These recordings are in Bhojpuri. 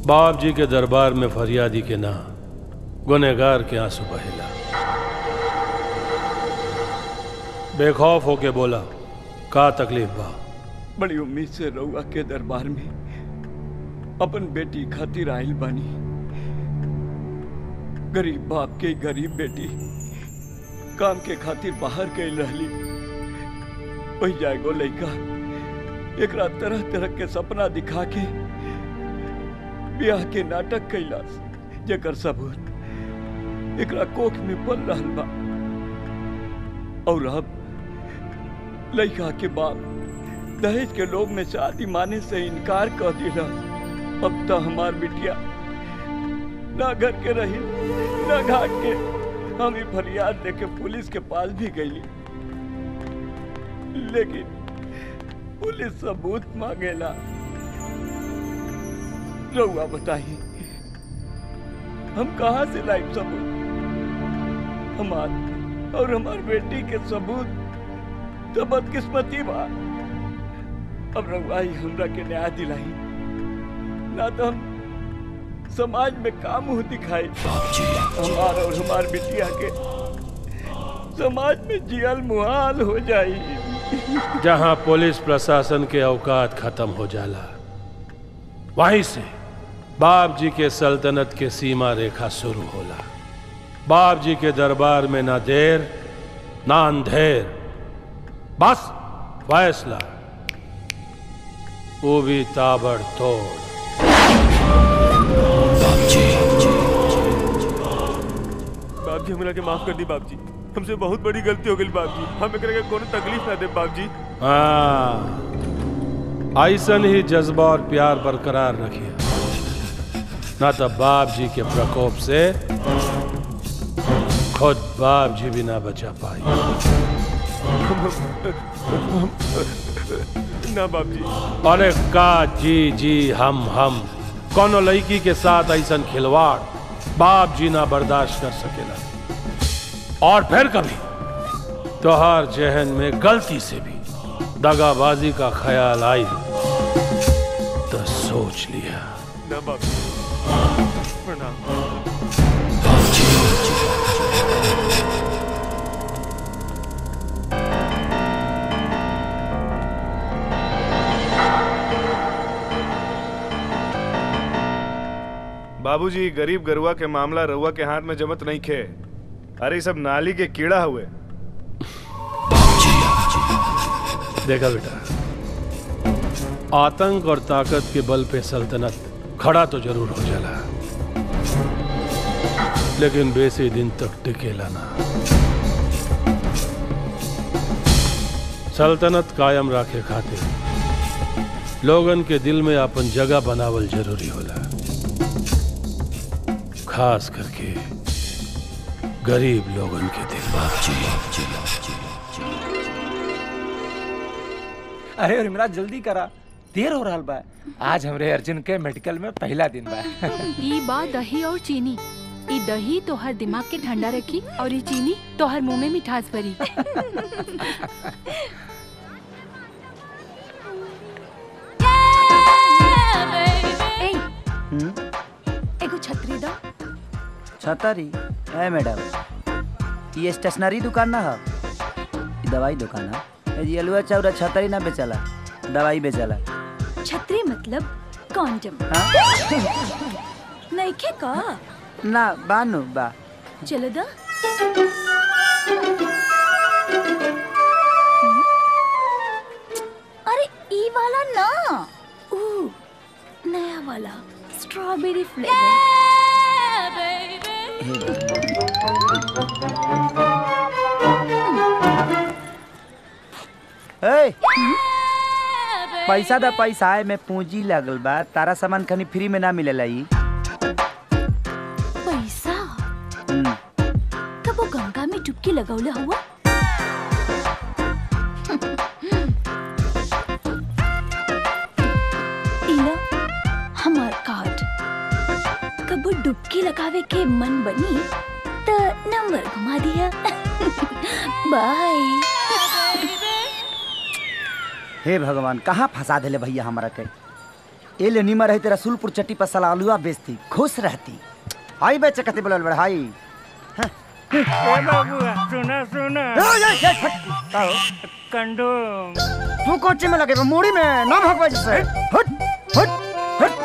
बाप जी के दरबार में फरियादी के ना गुनहगार के आंसू बहेला बेखौफ होके बोला का तकलीफ बा बड़ी उम्मीद से रउआ के दरबार में अपन बेटी खातिर आइल बानी गरीब बाप के गरीब बेटी काम के खातिर बाहर गई रहली वही जाएगो लइका एकरा तरह तरह के सपना दिखा के ब्याह के नाटक कैलास जेकर सबूत एकरा कोख में पल रहल बा और अब लइका के बाप दहेज के लोभ में शादी माने से इनकार कर दिला अब तो हमार बिटिया ना घर के रही ना घाट के हम ही फरियाद देके पुलिस के पास भी गईली लेकिन पुलिस सबूत मांगेला रउआ बताइए हम कहाँ से लाइव सबूत हमार और हमार बेटी के सबूत तो बदकिस्मती बा अब रउआ ही हमरा के न्याय दिलाई ना तो हम समाज में काम मुंह दिखाई हमार और हमार बिटिया के समाज में जियल मुहाल हो जाई जहां पुलिस प्रशासन के औकात खत्म हो जाला वहीं से बाप जी के सल्तनत के सीमा रेखा शुरू होला बाप जी के दरबार में ना देर ना अंधेर बस फैसला वो भी ताबड़तोड़ बाप जी हमरा के माफ कर दी बाप जी हमसे बहुत बड़ी गलती हो गई बाप जी हम एकरा के कोनो तकलीफ ना दे बाप जी हाँ ऐसन ही जज्बा और प्यार बरकरार रखिए ना तो बाप जी के प्रकोप से खुद बाप जी भी ना बचा पाई ना बाप जी अरे का जी जी हम हम कोनो लड़की के साथ ऐसन खिलवाड़ बाप जी ना बर्दाश्त कर सकेला और फिर कभी तोहार जहन में गलती से भी दगाबाजी का ख्याल आई तो सोच लिया ना बाप जी प्रणाम बाबूजी गरीब गरुआ के मामला रउआ के हाथ में जमत नहीं खे अरे ई सब नाली के कीड़ा हुए देखा बेटा आतंक और ताकत के बल पे सल्तनत खड़ा तो जरूर हो जाला लेकिन बेसी दिन तक टिकेला ना सल्तनत कायम रखे खातिर लोगन के दिल में अपन जगह बनावल जरूरी होला खास करके गरीब लोगन के दिल अरे उर्मिला जल्दी करा देर हो रहा बा आज हमरे अर्जुन के मेडिकल में पहला दिन बा ई बा दही और चीनी ई दही तोहर दिमाग के ठंडा रखी और ई चीनी तोहर मुंह में मिठास भरी ए, एगो छतरी दो छतरी है मैडम ये स्टेशनरी दुकान ना है ये दवाई दुकान है ये अलुआ चाउरा छतरी ना बेचला दवाई बेचला छतरी मतलब कॉन्डम नइखे का ना बानु बा चलो दा अरे ई वाला ना ऊ नया वाला स्ट्रॉबेरी ए पैसा दा पैसा है में पूंजी लगल बा तारा सामान खनी फ्री में ना मिलेला ई पैसा हम्म, कब वो गंगा में डुबकी लगौले हुआ इला हमार कार्ड कब डुबकी लगावे के मन बनी तो नंबर घुमा दिया बाय हे भगवान कहाँ फंसा देले भैया हमारा के ए ले निमर है तेरा सुलपुर चट्टी पर साला आलूआ बेचती खुश रहती हाई बेचे कते बोलल बड़ हाई ए बाबूआ सुना सुना कंडोम तू कोचे में लगे मूड़ी में ना भगवा जैसे हट हट हट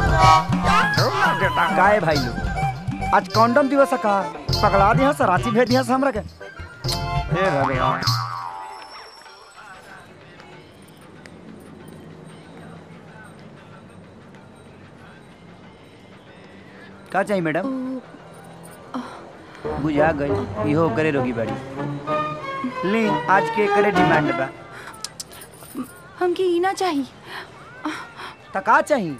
काहे भाई लोग आज कॉन्डम दिवस है का पकड़ा दिया सर रांची भेज दिया हमरा के हे भगवान का चाहिए मैडम बुझा गई इहो करे रोगी बाड़ी ली आज के करे डिमांड बा हमके ई ना चाहिए त का चाहिए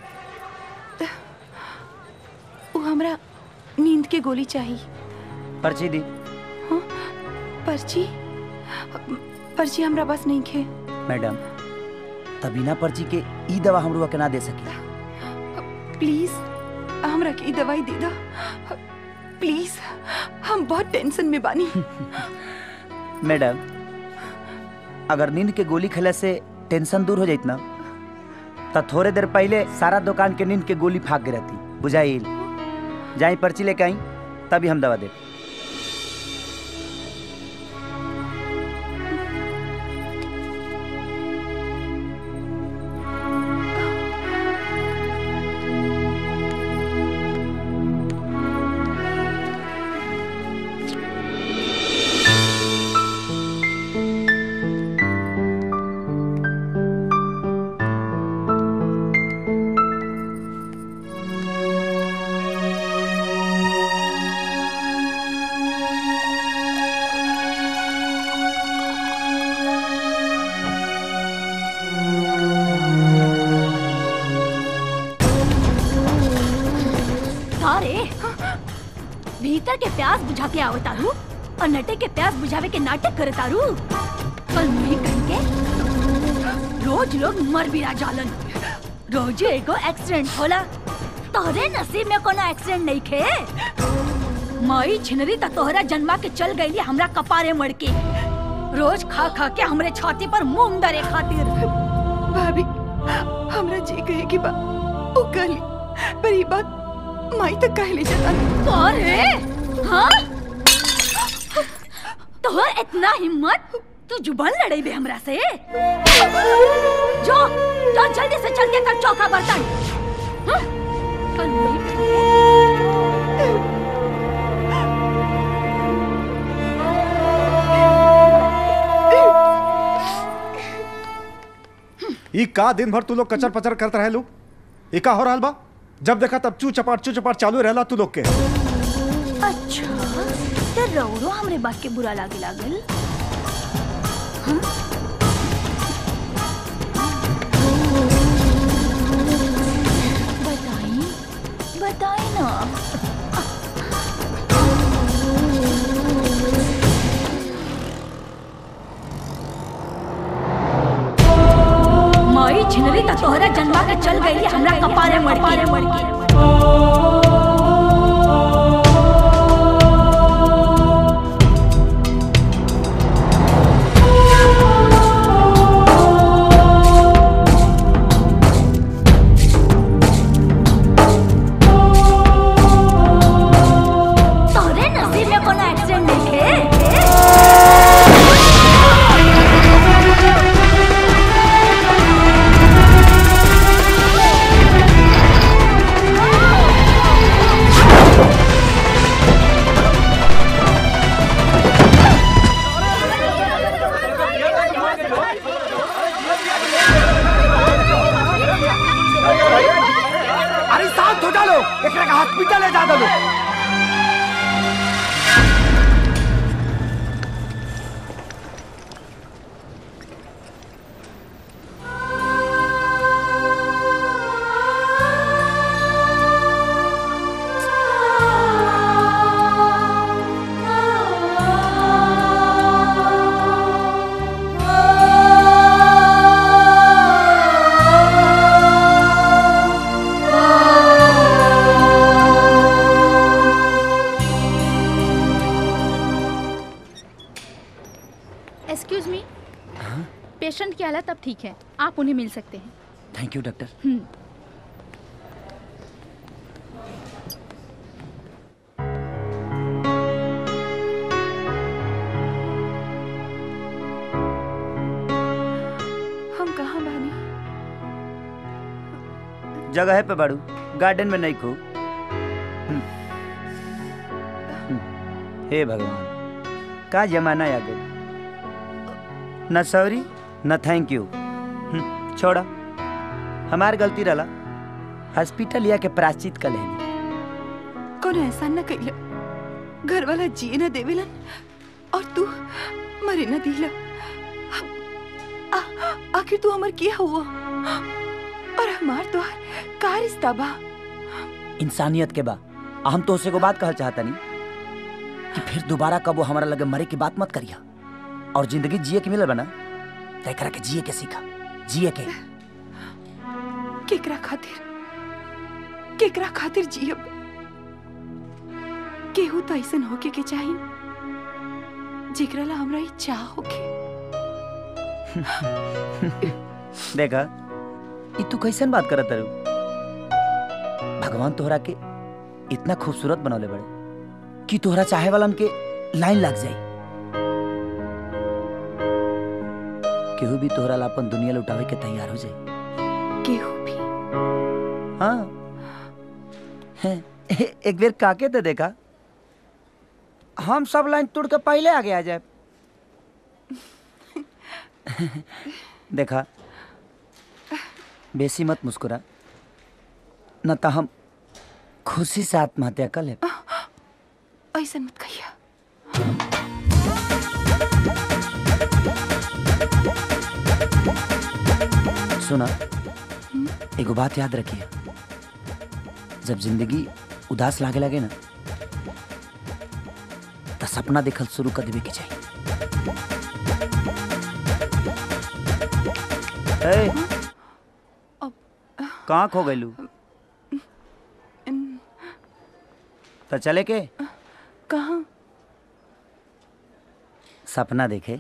वो हमरा नींद के गोली चाहिए पर्ची दी पर्ची पर्ची हमरा बस नहीं खे मैडम तभी ना पर्ची के ई दवा हम रुआ के ना दे सकी प्लीज हमरा के ई दवाई दे दो प्लीज हम बहुत टेंशन में बानी मैडम अगर नींद के गोली खेले से टेंशन दूर हो जाइत ना तो थोड़े देर पहले सारा दुकान के नींद के गोली फाक के रहती बुझाइल जाई पर्ची लेके आई तभी हम दवा दे अरे भीतर के प्यास बुझा के आओ तारू और नटे के प्यास बुझावे के नाटक करे तारू कल नहीं कहेंगे रोज लोग मर भी जालन रोज एगो एक्सीडेंट होला तोहरे नसीब में कोनो एक्सीडेंट नहीं खे माई छिनरी त तोहरा जन्मा के चल गईली हमरा कपारे मड़ के रोज खा खा के हमरे छाती पर मूंग डरे खातिर भाभी हमरा जी कहे की बा ओ कहली पर ई बात माई तक कहली जता अरे हाँ तोहर इतना हिम्मत तू जुबान लड़ाई बे हमरा से जो जो जल्दी से चल के कर चौका बर्तन हाँ? कल नहीं करेंगे। ई का दिन भर तू लोग कचर पचर करते रहे लोग ई का हो रहल बा जब देखा तब चू चपाट चू चपाट चालू रहला तू लोग के अच्छा तो रौरो हमरे बात के बुरा लागे लागल हाँ? बताई बताई ना माई छिनरी त तोहरा जन्मा के चल गई हमरा कपारे मड़ के मड़ के तोहरे नसीब में कोनो एक्सीडेंट नहीं खे अरे साथ हो डालो एकरा के हॉस्पिटल ले जा दो एक्सक्यूज मी पेशेंट की हालत अब ठीक है आप उन्हें मिल सकते हैं थैंक यू डॉक्टर हम्म। जगह पे बाड़ू गार्डन में नहीं खो हम्म। हम्म। हे भगवान का जमाना आ गई न सॉरी न थैंक यू हम्म, छोड़ा हमार गलती रहा हॉस्पिटल या के प्राश्चित कर लेनी कोनो एहसान न कैला घर वाला जिए न देवेलन और तू मरे न दिला आ- आखिर तू हमर किया हुआ और हमार तोहार का रिश्ता बा इंसानियत के बा आ हम तो उसे को बात कहल चाहता नहीं कि फिर दोबारा कब वो हमारा लगे मरे की बात मत करिया और जिंदगी जिए के मिलल बना तय करा के जिए के सीखा जिए के केकरा खातिर केकरा खातिर जियब केहू तो ऐसन होके के चाही जेकरा ला हमरा ई चाह होके देखा ई तू कैसन बात करत रू भगवान तोहरा के इतना खूबसूरत बनौले बड़े कि तोहरा चाहे वालन के लाइन लग जाई केहू भी तोहरा ला अपन दुनिया लुटावे के तैयार हो जाए केहू भी हाँ हैं, एक बेर काके तो देखा हम सब लाइन तोड़ के पहले आगे आ जाए देखा बेसी मत मुस्कुरा न तो हम खुशी से आत्महत्या कर ले ऐसन मत कहिया सुना एगो बात याद रखिए जब जिंदगी उदास लागे लगे ना तो सपना देखल शुरू कर देवे के चाहिए ए, कहाँ खो गइलू तो चले के कहाँ सपना देखे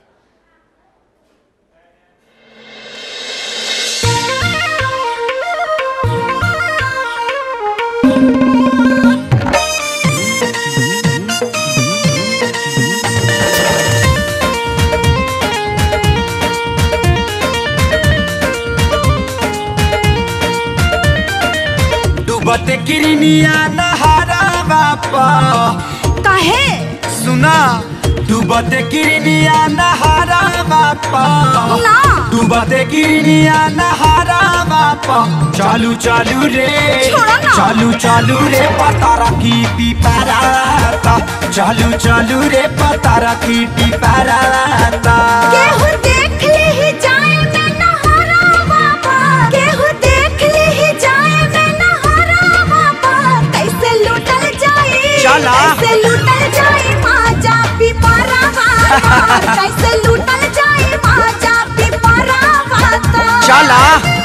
डूबते किरनिया नहारा बापा काहे सुना डूबते किरनिया नहारा बापा ना। डूबते किरनिया नहारा बापा चालू चालू रे छोड़ो ना। चालू चालू रे पतारा की पिपराता चालू चालू रे पतारा की पिपराता केहू देख ले ही जाए मैं नहारा बाबा केहू देख ले ही जाए मैं नहारा बाबा कैसे लूटल जाए चला। कैसे लूटल जाए माजा पिपरा बाबा कैसे लूटल जाए माजा पिपरा बाबा चला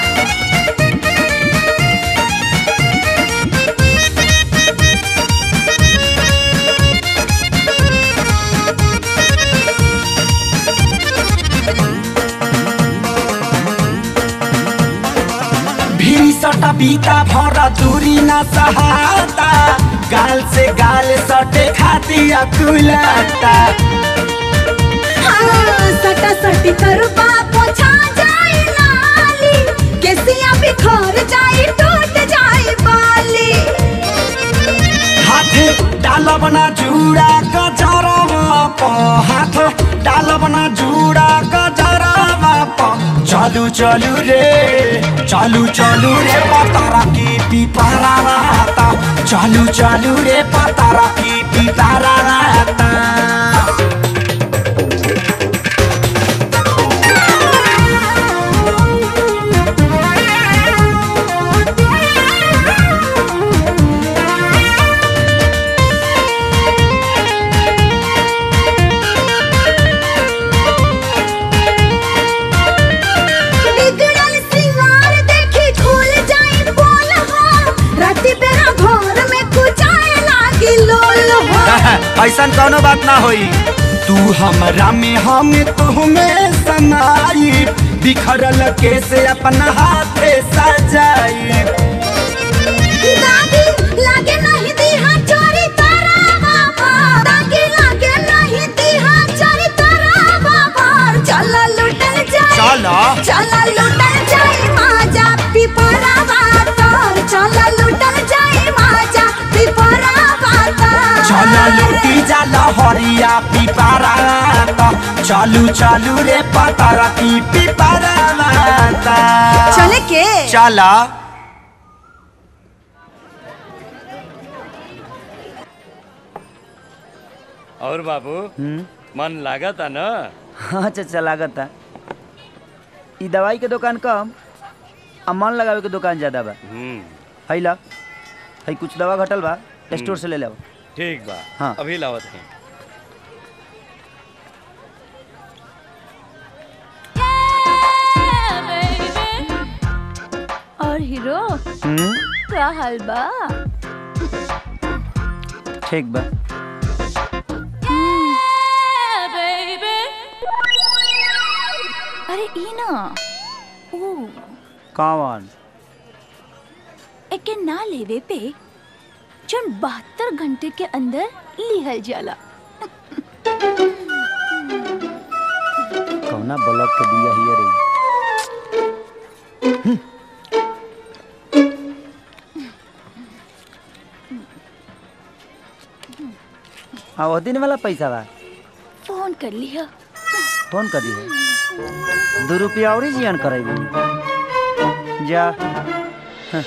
भीरी सटा बीता भरा दूरी न सहाता गाल से गाल सटे खाती अकुलाता हाँ, सटा सटी करबा पोछा जाए नाली केसिया बिखर जाए टूट जाए बाली हाथ डालब ना जुड़ा गजरवा प हाथ डालब ना जुड़ा गजरवा प चालू चालू रे चालू चालू रे पतारा की पिपारा रहता चालू चालू रे पतारा की पिपारा रहता बिगड़ल सिंगार देखी खुल जाए बोल हो राती बेरा घर में कुचाए लागी लोल हो ऐसा कोनो बात ना होई तू हमरा में हम तुम्हें समाई बिखरल केसे अपना हाथे सजाई दादी लागे नहीं दीहा चोरी तारा बाबा दादी लागे नहीं दीहा चोरी तारा बाबा चला लुटल जाए चला। चला लुटल जाए माजा पिपरा बातर जा लहरिया पिपारा चलू चलू रे पतर की पिपारा चले के चला और बाबू मन लागत है ना हाँ चाचा लागत है ई दवाई के दुकान कम आ मन लगावे के दुकान ज्यादा बा है ला है कुछ दवा घटल बा स्टोर से ले ले ठीक बा हाँ। अभी लावत है और हीरो का हाल बा ठीक बा अरे ई ना ओ कौन एके ना लेवे पे जन बहत्तर घंटे के अंदर लिहल जाला कौना ब्लॉक के बिया हियर रे आ वो दिन वाला पैसा बा फोन कर लिया फोन कर दिए दो रुपया और ही जियान करेबी जा हाँ।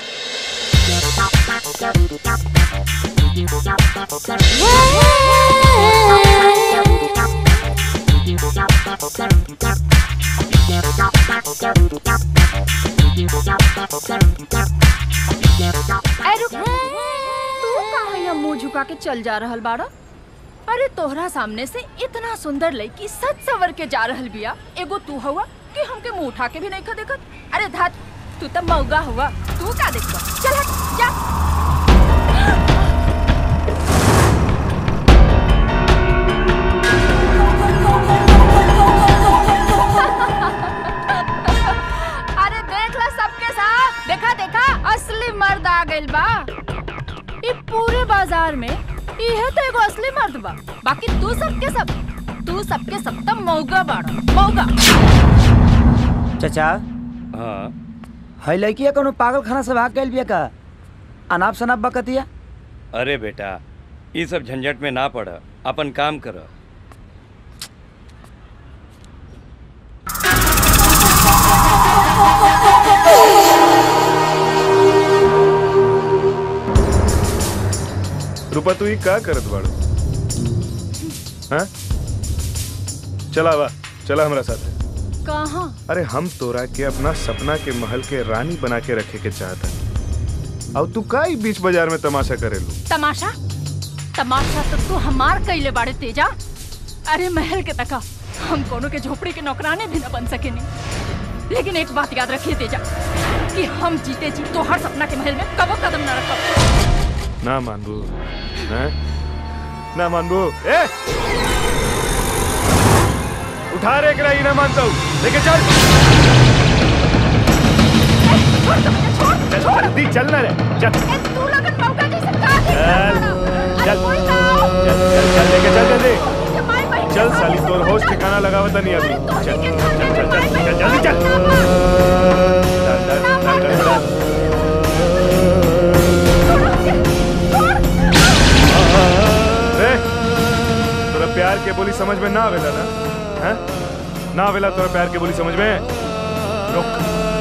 अरे रुक तू कहाँ यहाँ मुंह झुका के चल जा रहल बाड़ा अरे तोहरा सामने से इतना सुंदर लड़की सच सवर के जा रहल बिया एगो तू हुआ कि हमके मुंह उठा के भी नहीं खा देखत अरे धात तू तो मौगा हुआ तू का देखबा चल हट जा अरे देख ला सबके साथ देखा देखा असली मर्द आ गइल बा ई पूरे बाजार में इहे तो एगो असली मर्द बा बाकी तू सबके सब तू सबके सब त मौगा बाड़ा मौगा चाचा हाँ है लड़किया कोनो पागल खाना से भाग गइल बिया का अनाप शनाप बकतिया अरे बेटा ये सब झंझट में ना पड़ अपन काम कर रूपा तू ही का करत बाड़ू हाँ चला बा चला हमरा साथ कहाँ अरे हम तोरा के अपना सपना के महल के रानी बना के रखे के चाहता अब तू का ही बीच बाजार में तमाशा करेलू तमाशा तमाशा तो तू हमार कैले बाड़े तेजा अरे महल के तका हम कोनो के झोपड़ी के नौकराने भी न बन सके नहीं लेकिन एक बात याद रखिए तेजा कि हम जीते जी तो हर सपना के महल में कबो कदम न रखब ना मानबू हैं ना मानबू ए उठा रे एकरा ही ना मानता हूँ लेके चल चल जल्दी चलना रे चल तू लगन मौका जैसे का चल चल चल चल लेके चल जल्दी चल साली तोर होश ठिकाना लगावता नहीं अभी चल चल चल चल चल जल्दी चल चल चल चल चल चल रे तोरा प्यार के बोली समझ में ना आवेला ना हैं ना आवेला तोरा प्यार के बोली समझ में रुक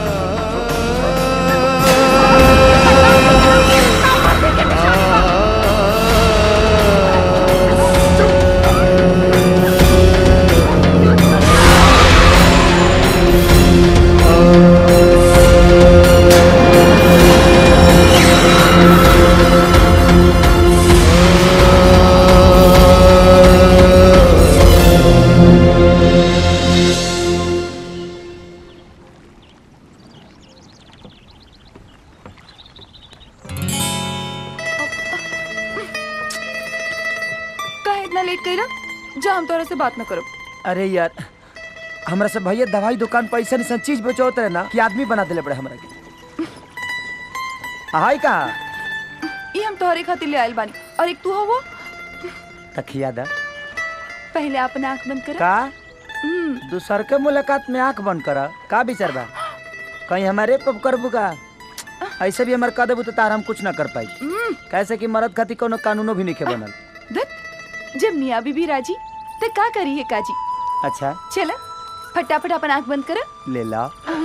काहे इतना लेट कइला जा हम तोरा से बात न करब अरे यार हमरा से भैया दवाई दुकान पर ऐसा ऐसा चीज बेचोत रहे ना कि आदमी बना देले पड़े हमरा के हाय का ई हम तोहरे खातिर ले आइल बानी और एक तू हो तखिया दा पहले अपना आंख बंद कर का दूसर के मुलाकात में आंख बंद कर का विचार बा कहीं हमारे पब करबू का ऐसे भी हमारे कह देबू तो तार हम कुछ ना कर पाई कैसे कि मरद खातिर कोनो कानूनो भी नहीं बनल जब मियाँ बीबी राजी तो का करी है काजी अच्छा चला फटाफट अपन आंख बंद कर ले ला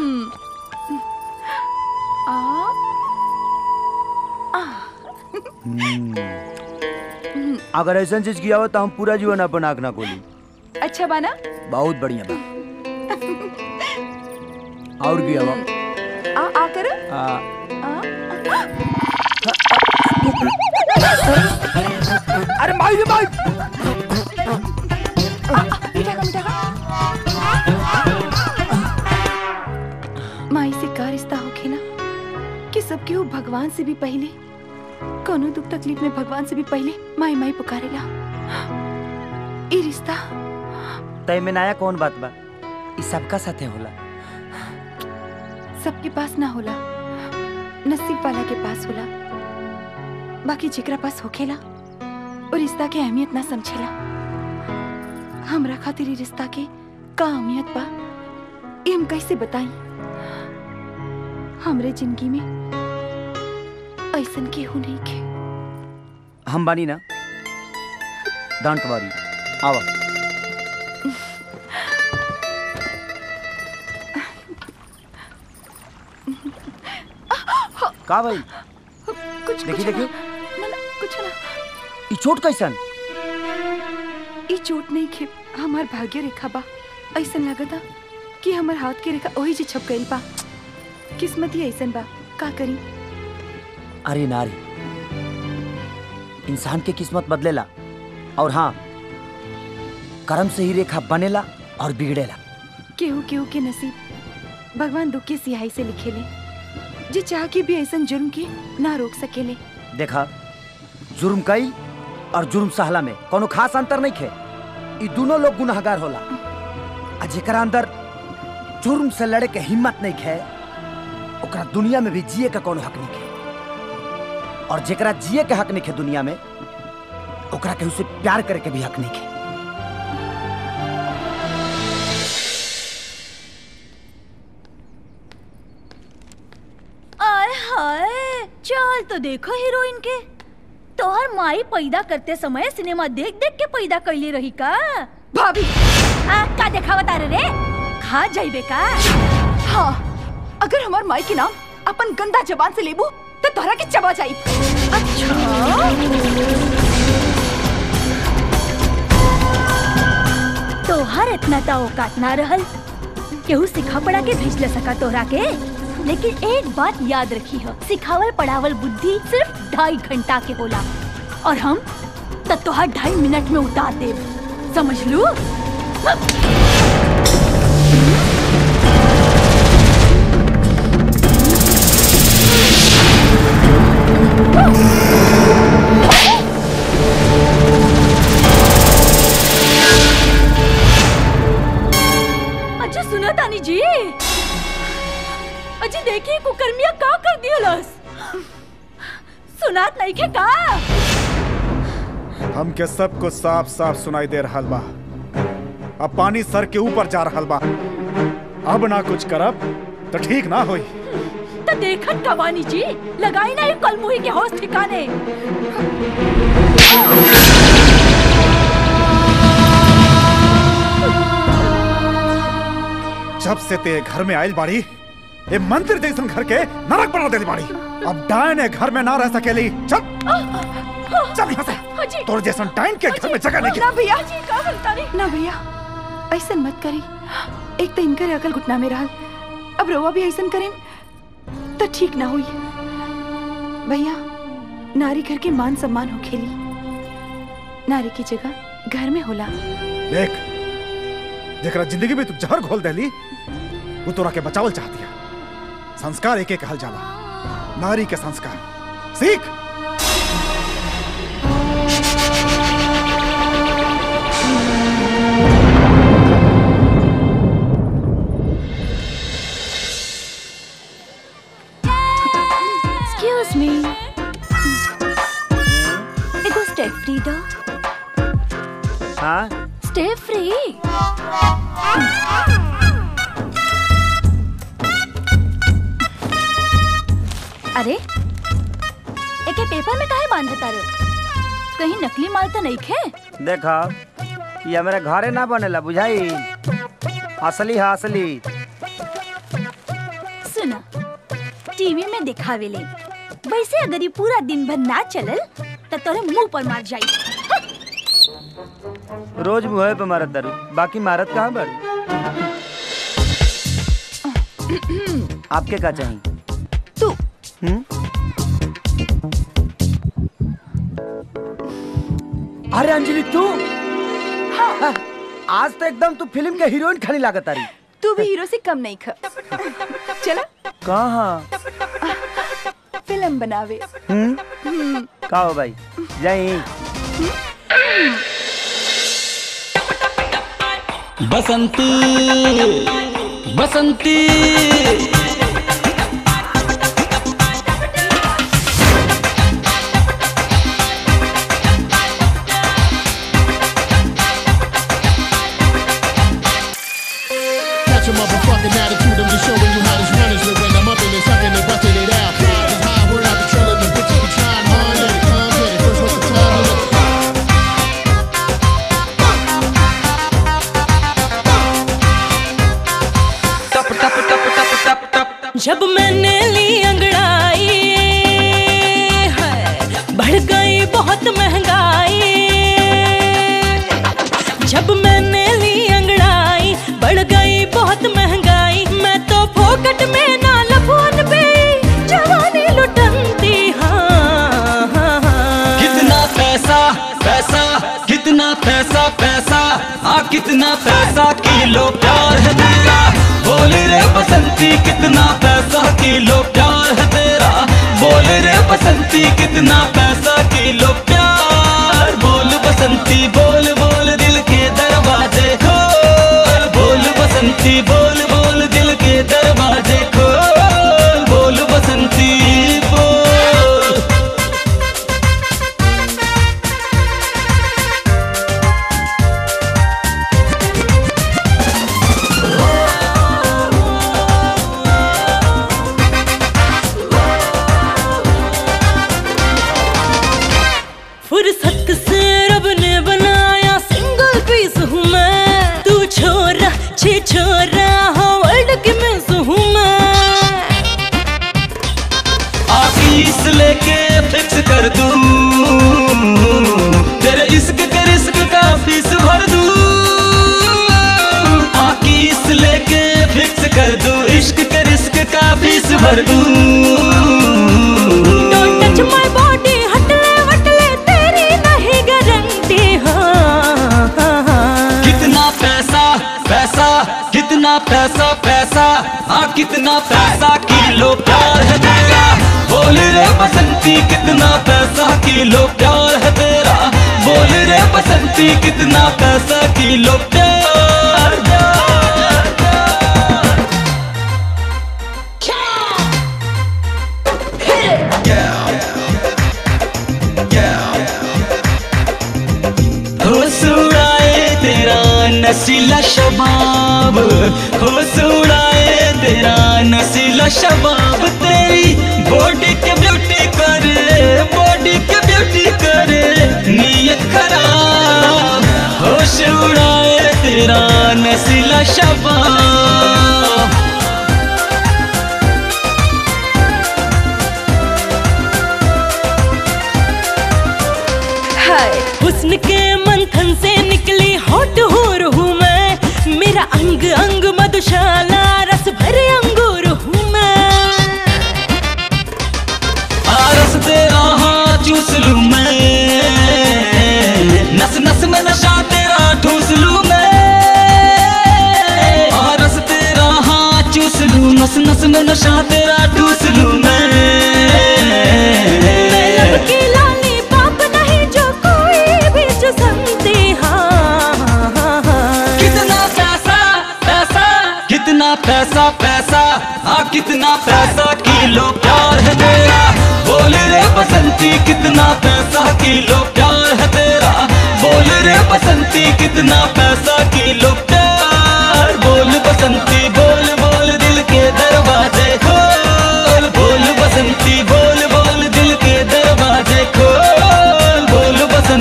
आ आ हम्म। अगर ऐसा चीज किया हो तो हम पूरा जीवन अपन आँख ना खोली अच्छा बाना बहुत बढ़िया बा और किया बा आ आ कर आ, अरे माई रे माई मिठा का मिठा माई से का रिश्ता होखे ना कि सब केहू भगवान से भी पहले कोनो दुख तकलीफ में भगवान से भी पहले माई माई पुकारेला ई रिश्ता तय में नया कौन बात बा ई सबका साथे होला सबके पास ना होला नसीब वाला के पास होला बाकी जेकरा पास होखेला और रिश्ता के अहमियत ना समझेला हमरा खातिर ई रिश्ता के का अहमियत बा ई हम कैसे बताई हमरे जिंदगी में ऐसन केहू नहीं के हम बानी ना डोंट वरी आवा का भाई कुछ देखी कुछ देखी ना, ना, कुछ ना ई चोट कैसन ई चोट नहीं खे हमार भाग्य रेखा बा ऐसन लगता कि हमार हाथ के रेखा वही जी छप गइल बा किस्मत ही ऐसन बा का करी अरे नारी इंसान के किस्मत बदलेला और हाँ कर्म से ही रेखा बनेला और बिगड़ेला केहू केहू के नसीब भगवान दुख के सिहाई से लिखेले जे चाह के भी ऐसन जुर्म के ना रोक सकेले देखा जुर्म कई और जुर्म सहला में कोनो खास अंतर नहीं खे ई दोनों लोग गुनाहगार होला आ जेकरा अंदर जुर्म से लड़े के हिम्मत नहीं खे ओकरा दुनिया में भी जिए का कोनो हक नहीं खे और जेकरा जिए के हक नहीं खे दुनिया में ओकरा केहू से प्यार करे के भी हक नहीं खे आय हाय चल तो देखो हीरोइन के तोहर माई पैदा करते समय सिनेमा देख देख के पैदा कैली रही का भाभी आ, का देखावत रे रे खा जाइबे का हाँ अगर हमार माई के नाम अपन गंदा जबान से लेबू तो तोहरा के चबा जाई तोहर इतना ता औकात ना रहल केहू सिखा पड़ा के भेज ले सका तोहरा के लेकिन एक बात याद रखी हो सिखावल पढ़ावल बुद्धि सिर्फ ढाई घंटा के होला और हम तो तोहर ढाई मिनट में उतार देब समझ लू अच्छा सुना तानी जी अजी देखिए कुकर्मिया का कर दिया लस सुनात नहीं के का हमके सबको साफ साफ सुनाई दे रहा बा अब पानी सर के ऊपर जा रहा बा अब ना कुछ करब तो ठीक ना होई तो देखत कवानी जी लगाई ना ये कलमुही के होश ठिकाने जब से ते घर में आयल बाड़ी ए मंदिर जैसन घर के नरक बना देली बाड़ी अब डायन ए घर में ना रह सकेली चल चल यहाँ से तोर जैसन डायन के घर में जगह नहीं ना भैया जी का बोलता रे ना भैया ऐसन मत करी एक तो इनकर अकल घुटना में रहल अब रउआ भी ऐसन करें तो ठीक ना हुई भैया नारी घर के मान सम्मान हो खेली नारी की जगह घर में होला देख जेकरा जिंदगी में तू जहर घोल देली वो तोरा के बचावल चाहती है संस्कार एक एक कहल जाला नारी के संस्कार सीख एक्सक्यूज मी एगो स्टेप फ्री दो हाँ स्टेप फ्री अरे एके पेपर में काहे बांधे तारे कहीं नकली माल तो नहीं खे देखा ये हमारे घरे ना बनेला बुझाई असली है असली सुना टीवी में दिखावे ले वैसे अगर ये पूरा दिन भर ना चलल तो तोरे मुंह पर मार जाई रोज मुँह पे मारत दारू बाकी मारत कहाँ बड़ी आपके का चाहिए तू हम्म? अरे अंजलि तू हाँ। आज तो एकदम तू फिल्म के हीरोइन खाली लागत आ रही तू भी हीरो से कम नहीं ख चला कहाँ फिल्म बनावे हम्म हम्म, का हो भाई जाई बसंती बसंती Catch a motherfucking attitude, I'm just showing you how this run is. When I'm up in it, sucking it, busting it out. Pride is high, we're out patrolling the bitches be trying hard. Let it come, get it. First, what's the time? Let it जब मैंने ली अंगड़ाई है बढ़ गई बहुत महंगाई जब मैंने ली अंगड़ाई बढ़ गई बहुत महंगाई मैं तो फोकट में ना लफोन पे जवानी लुटनती हाँ, हाँ, हाँ। कितना पैसा पैसा कितना पैसा पैसा आ कितना पैसा किलो प्यार है तेरा बोल रे बसंती कितना पैसा किलो प्यार है तेरा बोल रे बसंती कितना पैसा किलो प्यार बोल बसंती बोल बोल दिल के दरवाजे खोल बोल बसंती बोल बोल दिल के दरवाजे खोल बोल बसंती बोल फुर्सत से रब ने बनाया सिंगल पीस हूँ मैं तू छोरा छे छोरा हो वर्ल्ड की मिस हूँ मैं आशीष लेके फिक्स कर दूं तेरे इश्क के रिस्क का फीस भर दूं आशीष लेके फिक्स कर दूं इश्क के रिस्क का फीस भर दूं डोंट टच माय बॉडी हटले वटले तेरी नहीं गारंटी हाँ हाँ, हाँ। कितना पैसा पैसा कितना पैसा पैसा हाँ कितना पैसा किलो प्यार है तेरा बोल रे बसंती कितना पैसा किलो प्यार है तेरा बोल रे बसंती कितना पैसा किलो प्यार प्यार, होश उड़ाए तेरा नसीला शबाब होश उड़ाए तेरा नसीला शबाब तेरी बॉडी के ब्यूटी करे बॉडी के ब्यूटी करे नीयत खराब होश उड़ाए तेरा नसीला शबाब हाय हुस्न के मंथन से निकली हॉट हो हूँ मैं मेरा अंग अंग मधुशाला रस भरे अंगूर हूँ मैं आरस तेरा हाँ चूस लूं मैं नस नस में नशा तेरा ठूस लूं मैं आरस तेरा हाँ चूस लूं नस नस में नशा तेरा ठूस लूं मैं मैं लब की लाली पाप नहीं जो कोई भी चुसमती हाँ हाँ, हाँ, हाँ। कितना पैसा पैसा कितना पैसा पैसा हाँ कितना पैसा किलो प्यार है तेरा बोल रे बसंती कितना पैसा किलो प्यार है तेरा बोल रे बसंती कितना पैसा किलो प्यार बोल बसंती बोल बोल दिल के दरवाजे खोल बोल बसंती बोल बोल दिल के दरवाजे खोल बोल बसंती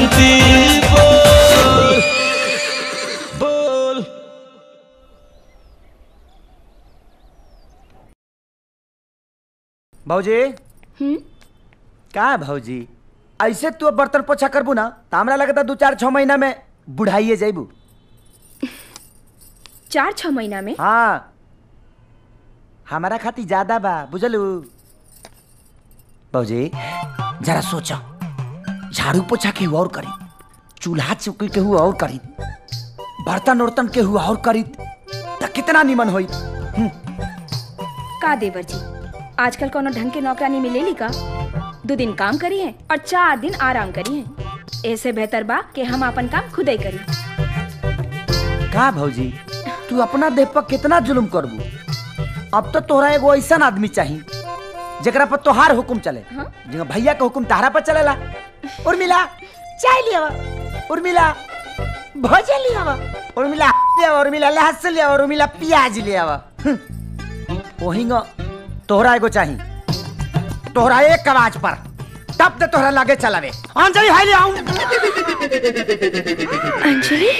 भौजी का भौजी ऐसे तू अब बर्तन पोछा करबू ना तो हमरा लगता दू चार छह महीना में बुढ़ाइए जाइबू चार छह महीना में हाँ हमारा खाती ज्यादा बा बुझलू भौजी जरा सोचो झाड़ू पोछा केहू और करी चूल्हा चौकी केहू और करी बर्तन उर्तन केहू और करी तो कितना निमन होई का देवर जी आजकल कोनो ढंग के नौकरानी मिलेली का दो दिन काम करी है और चार दिन आराम करी है ऐसे बेहतर बा कि हम अपन काम खुद ही करी का भौजी तू अपना देह पर कितना जुल्म करबू अब तो तोहरा एगो ऐसा आदमी चाहिए जेकरा पर तोहार हुकुम चले जिंगा भैया के हुकुम तहरा पर चलेला उर्मिला चाय लिया उर्मिला भोजन लिया उर्मिला लिया उर्मिला लहसुन लिया उर्मिला प्याज लिया ओहिंगा तोहरा एगो चाहिए तोहरा एक आवाज पर तब तो तोहरा लागे चलावे अंजलि हाय ले आऊं अंजलि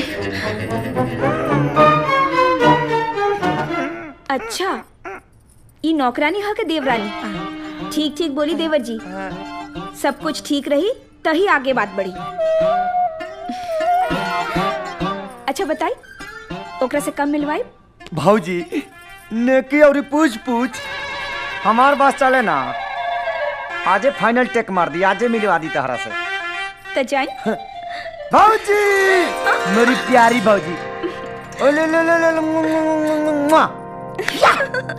अच्छा ई नौकरानी ह के देवरानी ठीक ठीक बोली देवर जी सब कुछ ठीक रही तही आगे बात बढ़ी अच्छा बताई ओकरा से कम मिलवाई भौजी नेकी और पूछ पूछ हमार बात चले ना आजे फाइनल टेक मार दी आजे मिलवा दी तहरा से तो जाई भौजी मेरी प्यारी भौजी ओ ले ले ले ले ले, मुआ, मुआ, मुआ, मुआ। या!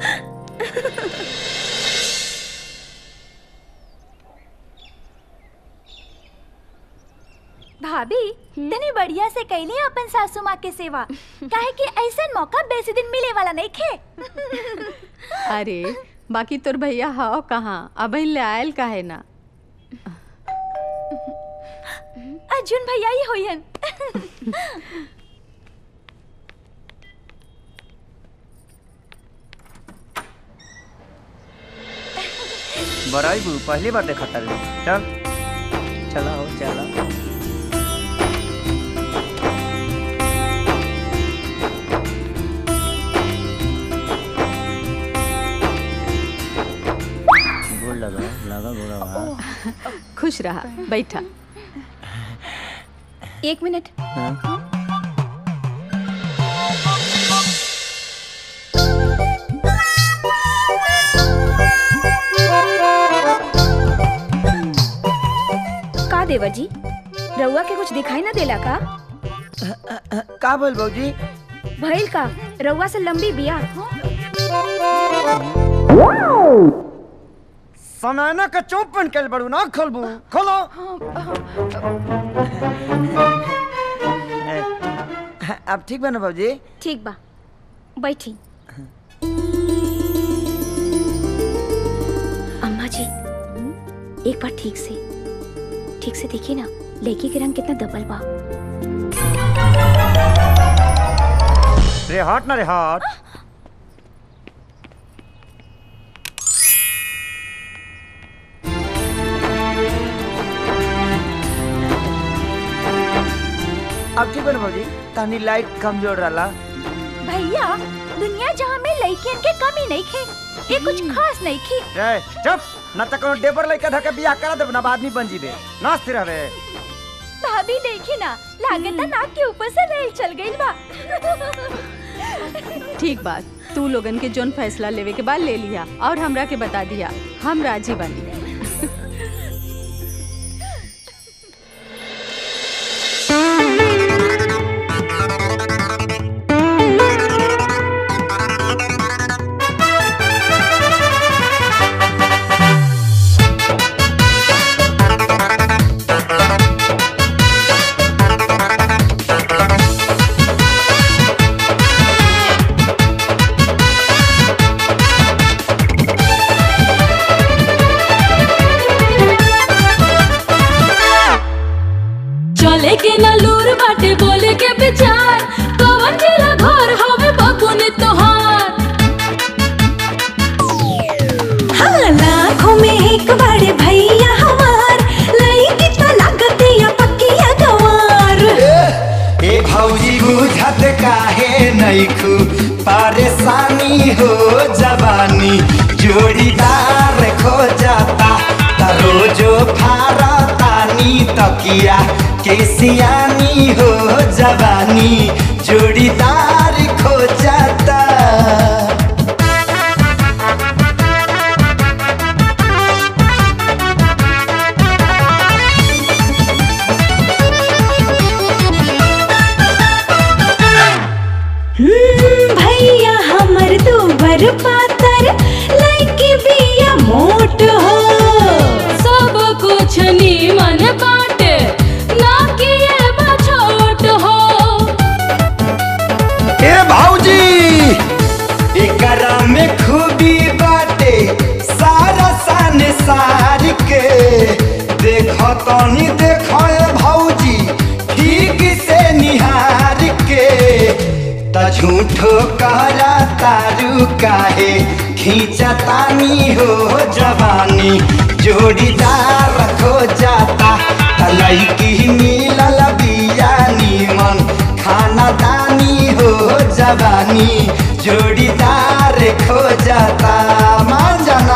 भाभी तनी बढ़िया से कैली अपन सासू माँ के सेवा काहे कि ऐसा मौका बेसी दिन मिले वाला नहीं खे अरे बाकी तोर भैया हाओ कहाँ अब ले आयल काहे ना अर्जुन भैया ही होयन बराई बू पहली बार देखा था चल चला हो चला गोड़ लगा लगा गोड़ा खुश रहा बैठा एक मिनट का देवर जी रउआ के कुछ दिखाई ना देला का का बोल भौजी भइल का रउआ से लंबी बिया सनाना का चोप पहन के बड़ू ना खोलबू खोलो अब ठीक बा ना भौजी ठीक बा बैठी अम्मा जी एक बार ठीक से ठीक से देखिए ना लड़की के रंग कितना दबल बा रे हट ना रे हट अब ठीक बा ना भौजी तहनी लाइट कमजोर रहला भैया दुनिया जहाँ में लड़कियन के कमी नहीं खे ये कुछ खास नहीं खे ए चुप ना त कोनो डेबर लइका धके बियाह करा देब ना आदमी बन जीबे नाचते रहबे भाभी देखी ना लागत नाक के ऊपर से रेल चल गई बा ठीक बात तू लोगन के जोन फैसला लेवे के बाद ले लिया और हमरा के बता दिया हम राजी बनी चले के ना लूर बाटे बोले के विचार कवन जिला घर हवे बकुने तोहार हाँ लाखों में एक बड़े भैया हमार लईकी तो लागत या पक्किया गवार ए भौजी बुझत काहे नैखू परेशानी हो जवानी जोड़ीदार लइकिया के सियानी हो जवानी जोड़ीदार खो जाता हम्म, भैया हमर दूबर पातर लइके बिया मोट हो सब कुछ नीमन बाटे ना किए बा छोट हो ए भौजी एकरा में खूबी बाटे सारा सन सार के देखो तनी देखो ए भौजी ठीक से निहार के त झूठो करा तारू काहे खींचा तानी हो जवानी जोड़ीदार खो जाता त लइकी मिलल बिया नीमन खाना दानी हो जवानी जोड़ीदार खो जाता मान जाना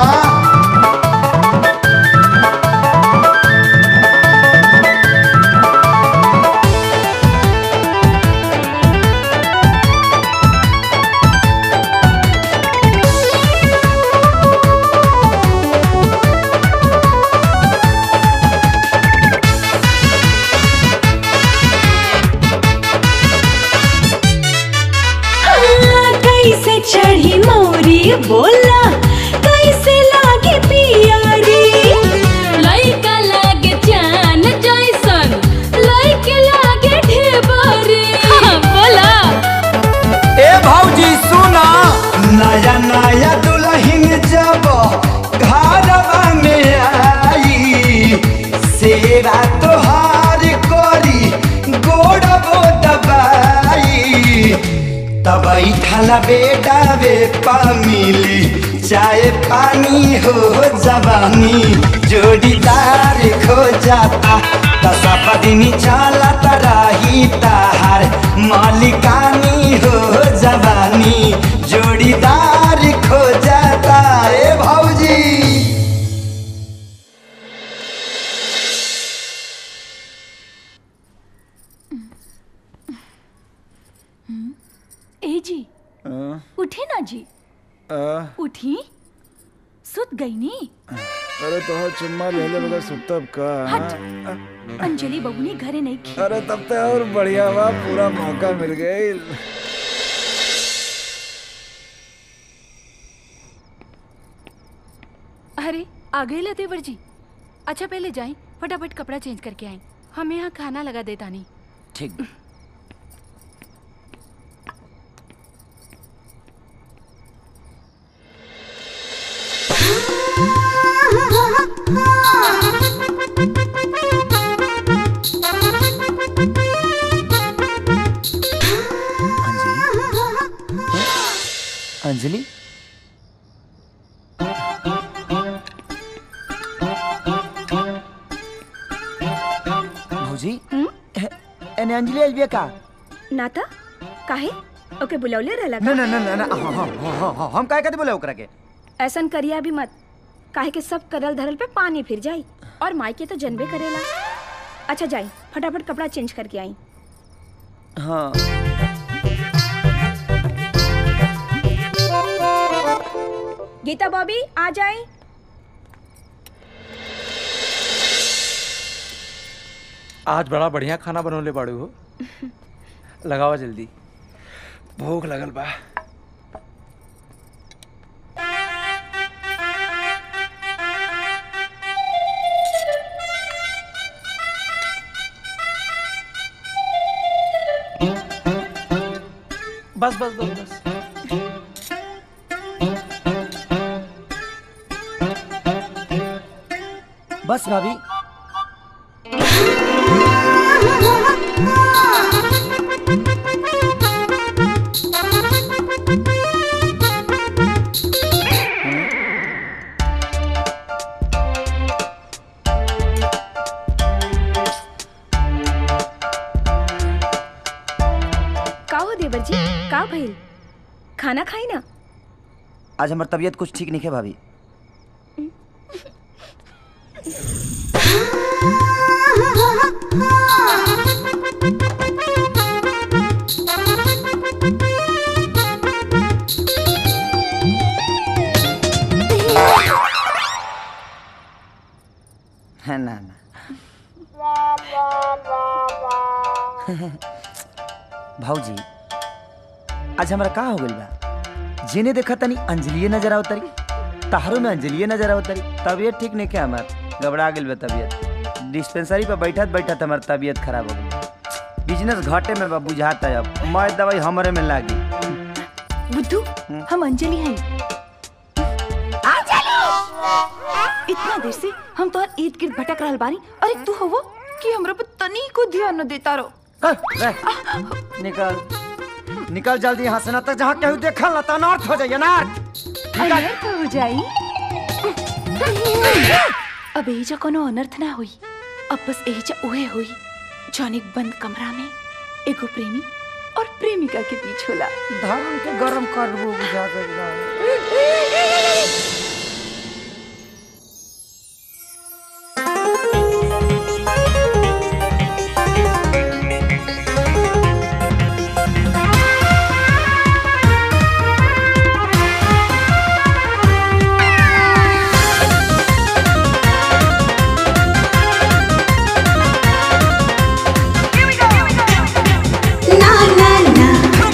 हाँ, कैसे चढ़ी मोरी बोला कैसे लागे पियारी लइका लागे चान जैसन लइके लागे ढेबरी बोला ए भौजी सुना नया नया दुल्हन जब घरवा में आई सेवा तोहार करी गोड़बो दबाई तब बैठल बेटा वे पा मिली चाय पानी हो जवानी जोड़ीदार खो जाता दसप दिन चलत रही ताहार मालिकानी हो जवानी जोड़ीदार खो जाता ए भौजी ए जी उठी ना जी उठी सुत गई नी अरे तो चुम्मा ले ले बगैर सुतब का हट। अंजलि बबुनी घरे नहीं खी अरे तब तो और बढ़िया हुआ पूरा मौका मिल गई अरे आ गए ला देवर जी अच्छा पहले जाए फटाफट कपड़ा चेंज करके आए हम यहाँ खाना लगा देता नहीं ठीक अंजलि भौजी एने अंजलि आइल बिया का नाता काहे ओके बुलौले रहला ना ना ना ना ना हाँ, हाँ, हाँ, हाँ, हाँ, हम काहे कहते बोले ओकरा के ऐसन करिया भी मत काहे के सब करल धरल पे पानी फिर जाई और माई के तो जनबे करेला अच्छा जाई फटाफट कपड़ा चेंज करके आई हाँ गीता बॉबी आ जाए आज बड़ा बढ़िया खाना बनौले बाड़ू हो लगावा जल्दी भूख लगल बा बस बस बस बस बस भाभी का हो देवर जी का भइल खाना खाई ना आज हमार तबीयत कुछ ठीक नहीं है भाभी Ha है ना ना भाऊजी आज हमरा का हो गइल बा जेने देखा तनी अंजलिए नजर आवतरी तहारो में अंजलिए नजर आवतरी तबीयत ठीक नहीं क्या हमार घबरा गेल बा तबीयत डिस्पेंसरी पे बैठत बैठत हमार तबीयत खराब हो गई बिजनेस घाटे में बा बुझाता है अब मैं दवाई हमरे में लागी बुद्धू हम अंजलि हैं इतना देर से हम तोहर ईद गिर्द भटक रहल बानी अरे तू होवो कि हमरा पर तनी को ध्यान न देता रो निकल निकल जल्दी यहाँ से ना तक जहाँ केहू देखल ना तो अनर्थ हो जाइए ना अनर्थ हो जाई अब एजा कोनो अनर्थ ना हुई अब बस एजा उहे हुई जौन एक बंद कमरा में एगो प्रेमी और प्रेमिका के बीच होला धर्म के गरम करबो बुझा के ना ना ना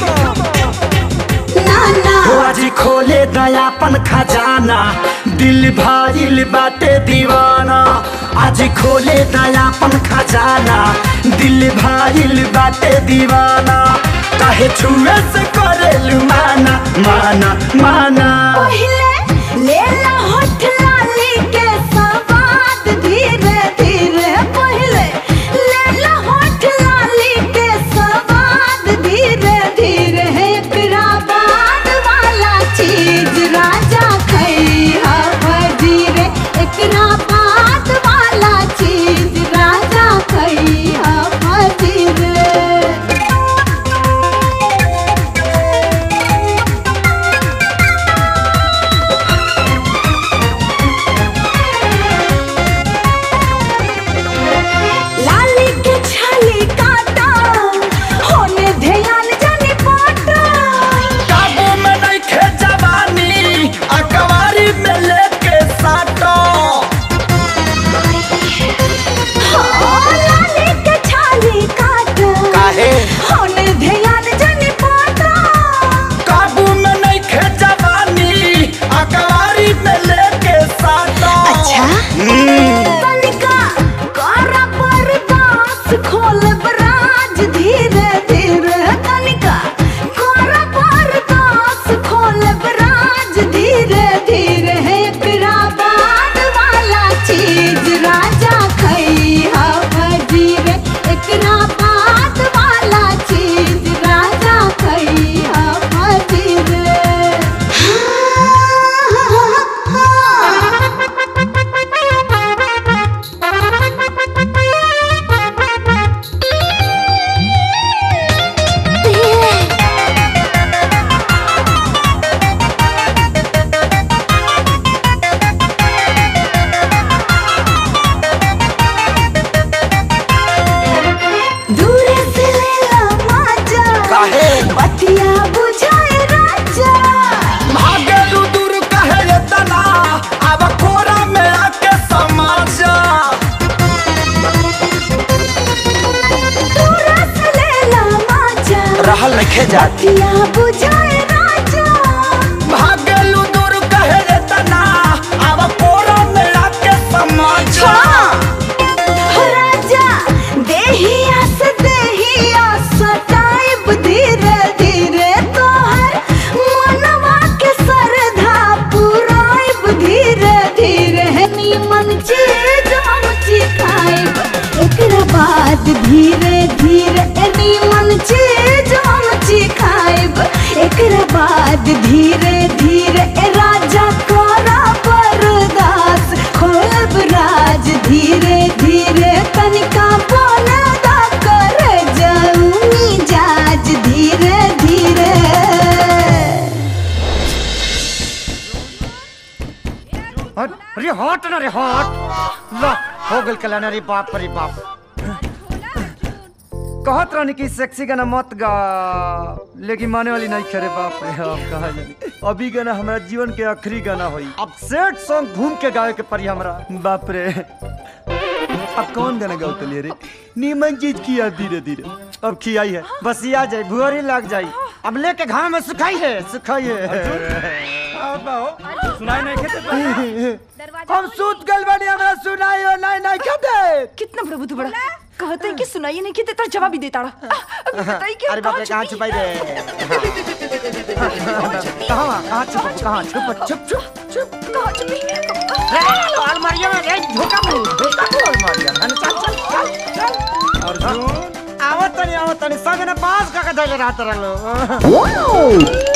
ना ना हो आज खोले दयापन खजाना दिल भाइल बाटे दीवाना आज खोले दयापन खजाना दिल भाइल बाटे दीवाना काहे छुए से करे माना माना माना पहिले ले ला होठ लाली के सवाद धीरे धीरे पहिले ले ला होठ लाली के सवाद धीरे धीरे एकरा बाद वाला चीज राजा खैहा धीरे एकरा बाद वाला चीज राजा खैहा धीरे लाली के छाली काटा होने ध्यान जाने पाटा काबू में नहीं खे जवानी अकवारी में लेके साटो हाँ, लाली के छाली काटा काहे? होने ध्यान जाने पाटा काबू में नहीं खे जवानी अकवारी में लेके साटो अच्छा तनिका करा बर्दास खोल बराज धीरे धीरे तनिका करा बर्दास खोल बराज धीरे धीरे एकरा बाद वाला चीज राजा खैहा धीरे एकरा बाद वाला चीज राजा खैहा धीरे दूर से ले ला माजा काहे? बतिया बुझाए राजा भागेलू दूर कहे ये तना अब कोरा में आके समा जा दूर से ले ला माजा रहल नहीं जाती बतिया बुझाए राजा भागेलू दूर कहे ये तना अब कोरा में आके समा जा हो राजा देहिया से देहिया सताइब धीरे धीरे तोहर मनवा के सरधा पुराइब धीरे धीरे नीमन चीज हम चिखाइब एकरा बाद धीरे धीरे नीमन चीज हम चिखाइब एकरा बाद धीरे धीरे राजा कोरा बरदास खोलब राज धीरे धीरे तनिका बोलदा कर जाऊनी जाज धीरे धीरे अरे हट ना रे हट लो हो गल कल्याण रे बाप रे बाप कहत रहनी कि सेक्सी गाना मत गा लेकिन माने वाली नहीं करे बाप रे अब कहा जानी अभी गाना हमारा जीवन के आखिरी गाना होई अब सेट सॉन्ग घूम के गावे के पड़ी हमरा बाप रे अब कौन गाना गाओ तलिए रे नीमन चीज किया धीरे धीरे अब खियाई है बस ये आ जाए भुअरी लग जाई अब लेके घाम में सुखाई है सुखाई है सुनाई नहीं खेते हम सूत गल बनी हमरा सुनाई हो नहीं नहीं खेते कितना प्रभु तू बड़ा कहते हैं कि सुनाइए नहीं कि तेरा जवाब ही देता रहा अभी बताइए कि अरे बाप रे कहाँ छुपाई रे कहाँ कहाँ छुप कहाँ छुप छुप छुप छुप कहाँ छुपी अलमारिया में रे झोका में झोका में अलमारिया में चल चल चल चल अर्जुन आवत तनी आवत तनी संग ने पास का का धैले रहत रहलो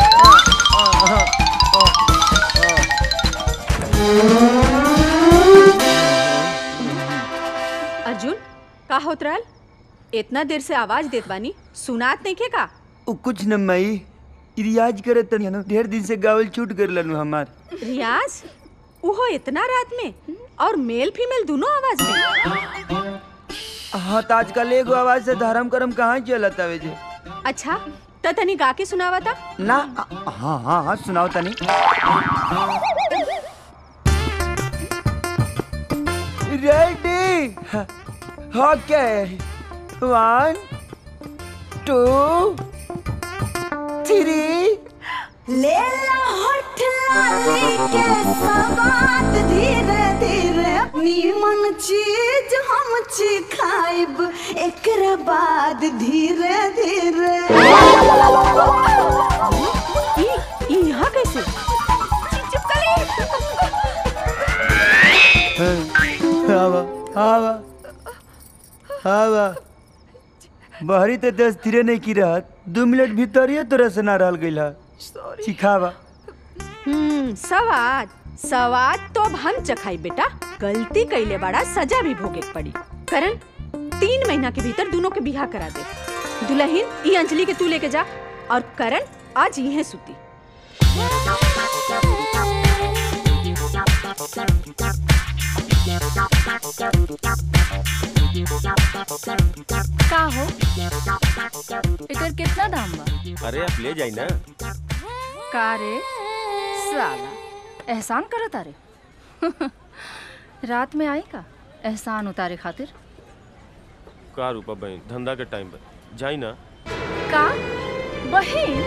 अर्जुन का होत रहल इतना देर से आवाज देत बानी सुनात नहीं के का उ कुछ न मई रियाज करे तनी न ढेर दिन से गावल छूट कर लनु हमार रियाज उहो इतना रात में और मेल फीमेल दोनों आवाज में हाँ तो आजकल एगो आवाज से धर्म करम कहाँ चलत आवे जे अच्छा त तनी गा के सुनावा था ना हाँ हाँ हाँ सुनाओ तनी ready okay one two three ले ला होठ लाली के सवाद धीरे धीरे नीमन चीज हम ची खाइब एकरा बाद धीरे धीरे यहाँ कैसे हवा हवा हवा बहरी तो दस धीरे नहीं की रहत दू मिनट भीतर ही तोरा से ना रहल गइल है सिखावा हम्म सवाद सवाद तो अब हम चखाई बेटा गलती कैले बड़ा सजा भी भोगे के पड़ी करण तीन महीना के भीतर दोनों के बिहा करा दे दुल्हन ई अंजलि के तू लेके जा और करण आज यहीं सुती का हो एकर कितना दाम बा अरे आप ले जाई ना का रे साला एहसान करत अरे रात में आई का एहसान उतारे खातिर का रूपा बहन धंधा के टाइम पर जाई ना का बहिन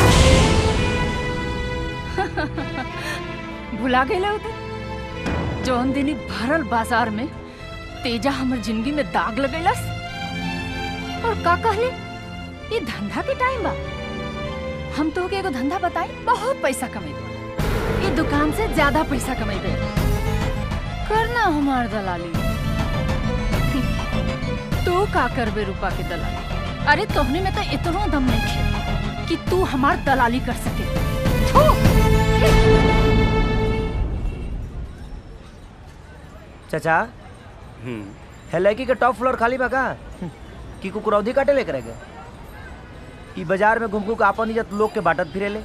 भुला गए होते जौन दिन भरल बाजार में तेजा हमर जिंदगी में दाग लगेलस और का कहले ये धंधा के टाइम बा हम तो के एगो धंधा बताई बहुत पैसा कमेबे ये दुकान से ज्यादा पैसा कमेबे करना हमार दलाली तू का करबे रूपा के दलाली अरे तोहने में तो इतना दम नहीं खे कि तू हमार दलाली कर सके थू! चाचा है लड़की के टॉप फ्लोर खाली बा का कि कुकुरौधी काटे लेकर गए ई बाजार में घूम घूम के आपन इज्जत लोग के बांटत फिरेले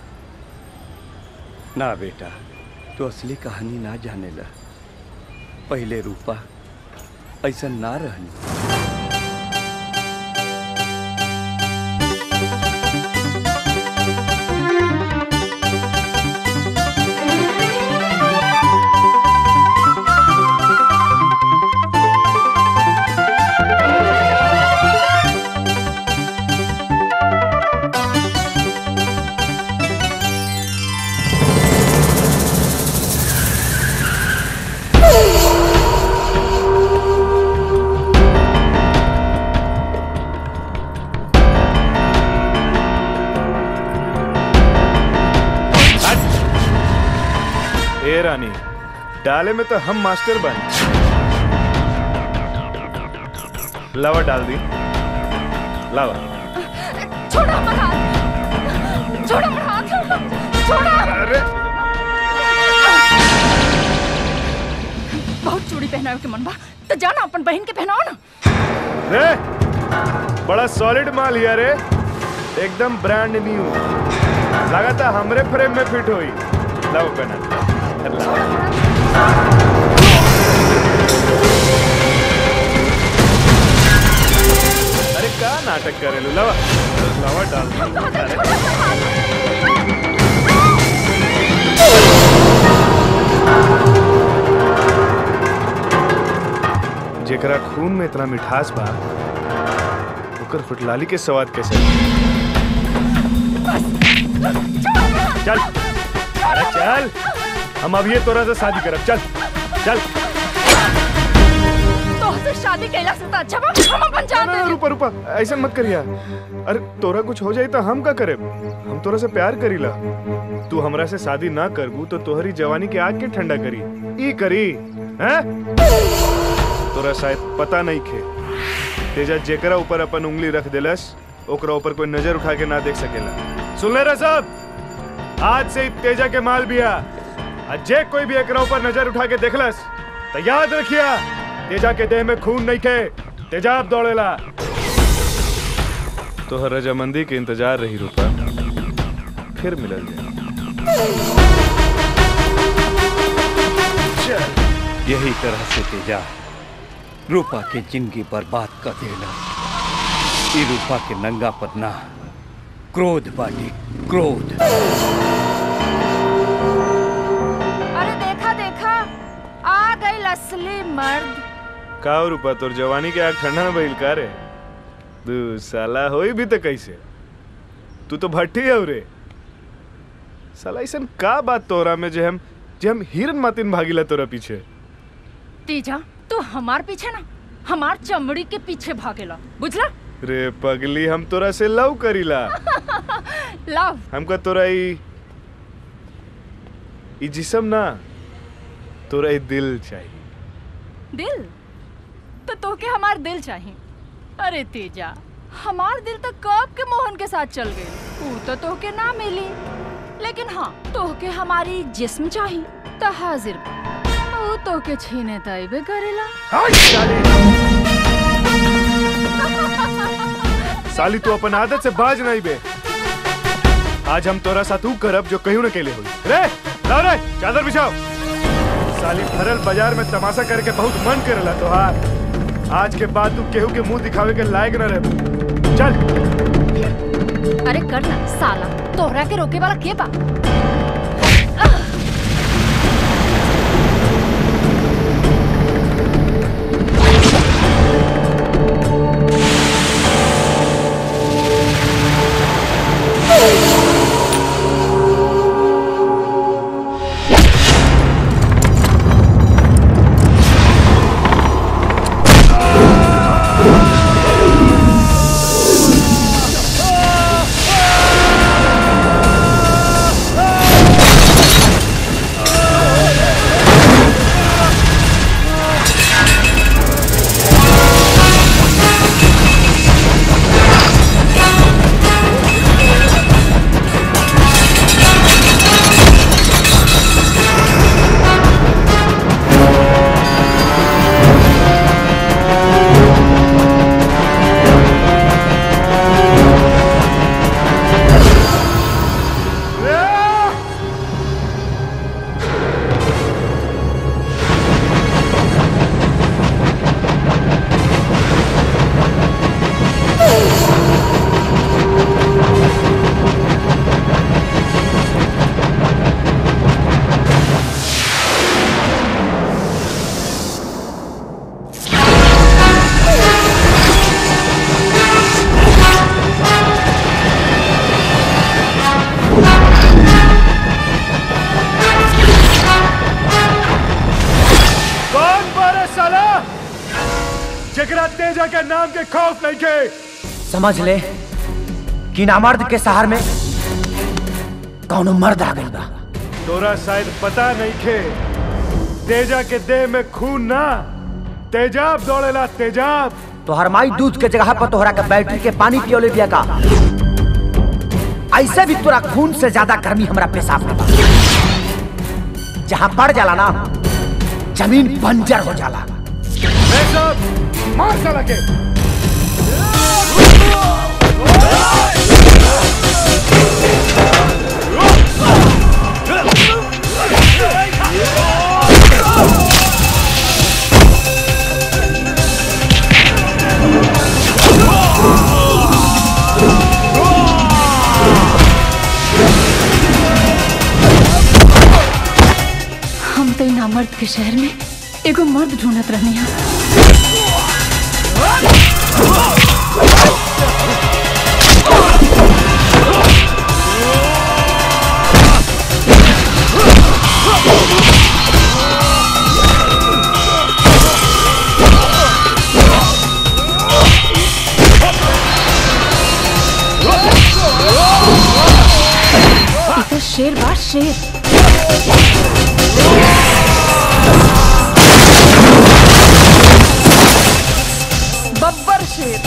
ना बेटा तो असली कहानी ना जानेला पहले रूपा ऐसा ना रहनी ए रानी डाले में तो हम मास्टर बन लावा डाल दी लावा छोड़ो हमारा हाथ छोड़ो हमारा हाथ छोड़ो अरे बहुत चूड़ी पहनावे के मन बा तो जाना अपन बहन के पहनाओ ना रे बड़ा सॉलिड माल हिया रे एकदम ब्रांड न्यू लगाता हमरे फ्रेम में फिट होई लाओ पहना लाओ। अरे का नाटक करेलू लवा लवा डाल दी। अरे, जेकरा खून में इतना मिठास बा ओकर फुटलाली के स्वाद कैसे चल अरे चल हम अब ये तोरा से शादी करब चल चल तोहसे शादी कैला से तो अच्छा बा हम अपन जान दे रुपा रुपा ऐसा मत करिया अरे तोरा कुछ हो जाई तो हम का करे हम तोरा से प्यार करीला तू हमरा से शादी ना करबू तो तोहरी जवानी के आग के ठंडा करी ई करी हैं तोरा शायद पता नहीं खे तेजा जेकरा ऊपर अपन उंगली रख देलस ओकरा ऊपर कोई नजर उठा के ना देख सकेला सुन ले रे सब आज से ही तेजा के माल बिया आज जे कोई भी एकरा ऊपर नजर उठा के देखलस तो याद रखिया तेजा के देह में खून नहीं खे तेजाब दौड़ेला तोहर रजामंदी के इंतजार रही रूपा फिर मिलल चल यही तरह से तेजा रूपा के जिंदगी बर्बाद कर देला ई रूपा के नंगा पदना क्रोध बाटी क्रोध अरे देखा देखा आ गई असली मर्द का हो रूपा तोर जवानी के आग ठंडा में भइल का रे तू साला होई भी तो कैसे तू तो भट्टी है रे साला ऐसन का बात तोरा में जे हम जे हम हिरन मातिन भागीला तोरा पीछे तीजा तू हमार पीछे ना हमार चमड़ी के पीछे भागेला बुझला रे पगली हम तोरा से लव करीला लव हमका तोरा ई ई जिसम ना तोरा ई दिल चाहिए दिल तो तोके हमार दिल चाहिए अरे तेजा हमार दिल तो कब के मोहन के साथ चल गई ऊ तो तोके ना मिली लेकिन हाँ तोके हमारी जिस्म चाहिए तो हाजिर बा। ऊ तोके छीने तैबे करेला साली तू अपन आदत से बाज नहीं बे आज हम तोरा साथ ऊ करब जो कहीं न केले होई रे लाओ रे चादर बिछाओ साली भरल बाजार में तमाशा करके बहुत मन करेला तोहार आज के बाद तू केहू के मुंह दिखावे के लायक न रहे चल अरे कर ना साला तोहरा के रोके वाला के बा कौन बारे साला जकरा तेजा के नाम के खौफ नहीं के समझ ले कि नामर्द के सहार में कौनो मर्द आ गइल बा तोरा शायद पता नहीं खे तेजा के देह में खून ना तेजाब दौड़ेला तेजाब तो हरमाई दूध के जगह पर तोहरा के बैटरी के पानी पियोले बिया का ऐसे भी तोरा खून से ज्यादा गर्मी हमरा पेशाब में बा जहाँ पड़ जाला ना जमीन बंजर हो जाला मार साला के Oh! नामर्द के शहर में एगो मर्द ढूंढत रहनी है ई तो शेर बा शेर बब्बर शेर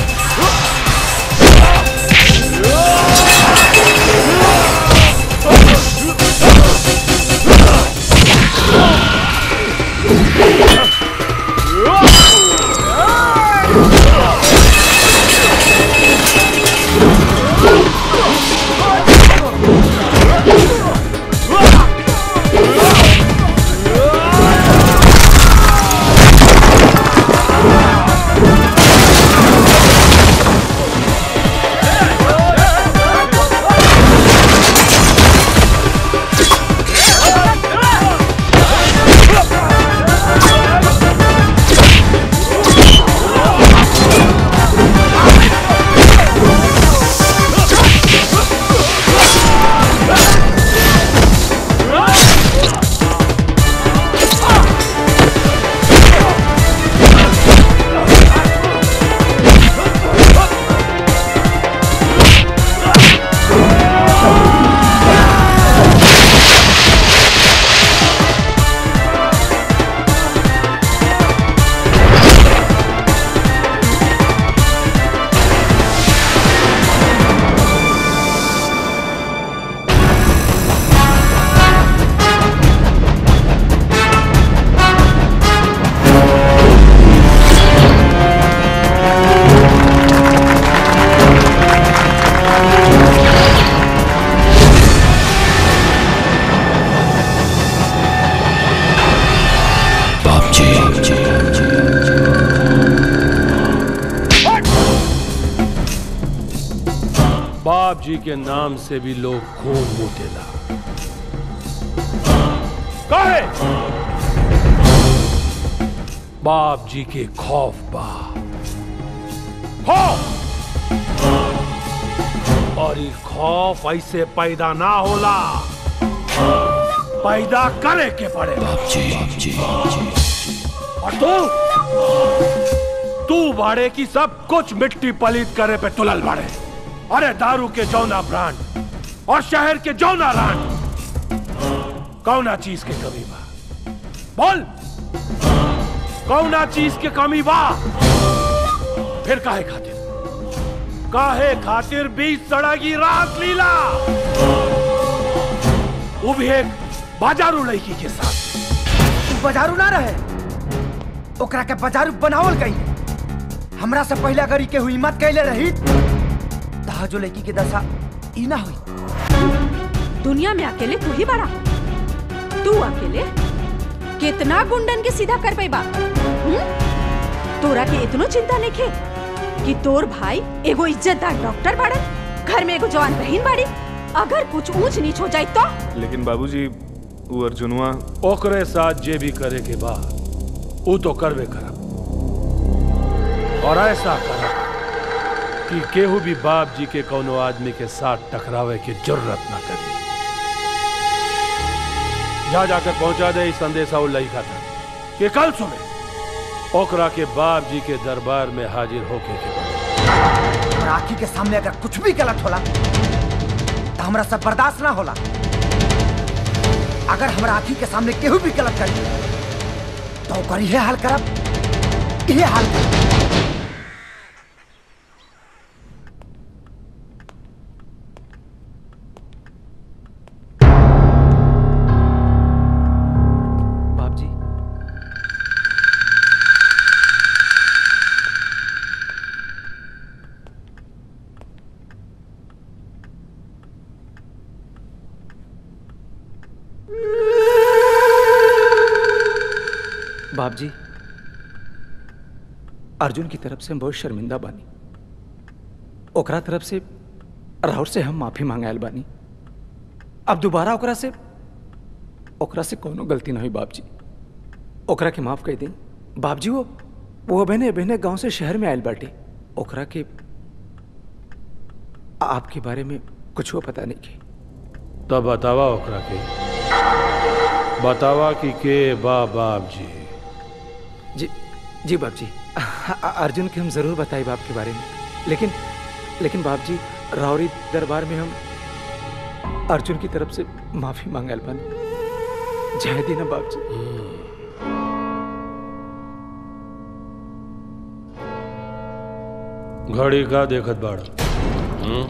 बाप जी बाप जी के नाम से भी लोग खून मूतेला काहे बाप जी के खौफ बा खौफ और ये खौफ ऐसे पैदा ना होला पैदा करे के पड़े बाप जी बाप जी और तू तू बाड़े की सब कुछ मिट्टी पलीत करे पे तुलल बाड़े अरे दारू के जौना ब्रांड और शहर के जौना रांड कौना चीज के कमी बा बोल कौना चीज के कमी बा फिर काहे खातिर काहे खातिर बीच सड़गी रात लीला वो भी एक बाजारू लड़की के साथ बाजारू ना रहे ओकरा के बाजारू बनावल गई हमरा से पहले अगर ई के हुई मत कैले रही तहा जो लड़की के दशा ई ना हुई दुनिया में अकेले तू ही बड़ा तू अकेले कितना गुंडन के सीधा कर पैबा हम्म? तोरा के इतनो चिंता नहीं खे कि तोर भाई एगो इज्जतदार डॉक्टर बाड़न घर में एगो जवान बहन बाड़ी अगर कुछ ऊंच नीच हो जाए तो लेकिन बाबूजी वो अर्जुनवा ओकरे साथ जे भी करे के बा वो तो करवे करब और ऐसा करब कि केहू भी बाप जी के कोनो आदमी के साथ टकरावे की जरूरत ना करी जा जाकर पहुंचा दे इस संदेशा वो लड़का था कि कल सुबह ओकरा के बाप जी के दरबार में हाजिर होके के पड़ी। और आखी के सामने अगर कुछ भी गलत होला तो हमरा सब बर्दाश्त ना होला अगर हमरा आखी के सामने केहू भी गलत करी तो ओकर इहे हाल करब इहे हाल करब बाप जी बाप जी अर्जुन की तरफ से हम बहुत शर्मिंदा बानी ओकरा तरफ से राहुल से हम माफी मांगायल बानी अब दोबारा ओकरा से ओकरा से कोनो गलती ना हुई बाप जी ओकरा के माफ कर दी बाबजी वो वो बहने बहने गांव से शहर में आयल बाटे ओकरा के आपके बारे में कुछ पता नहीं की तो बतावा ओकरा के बतावा कि के बा बाप जी जी जी बाप जी अर्जुन के हम जरूर बताए बाप के बारे में लेकिन लेकिन बाप जी रावरी दरबार में हम अर्जुन की तरफ से माफी मांगल बानी जय दीना बाप जी घड़ी का देखत बाड़ा हम्म?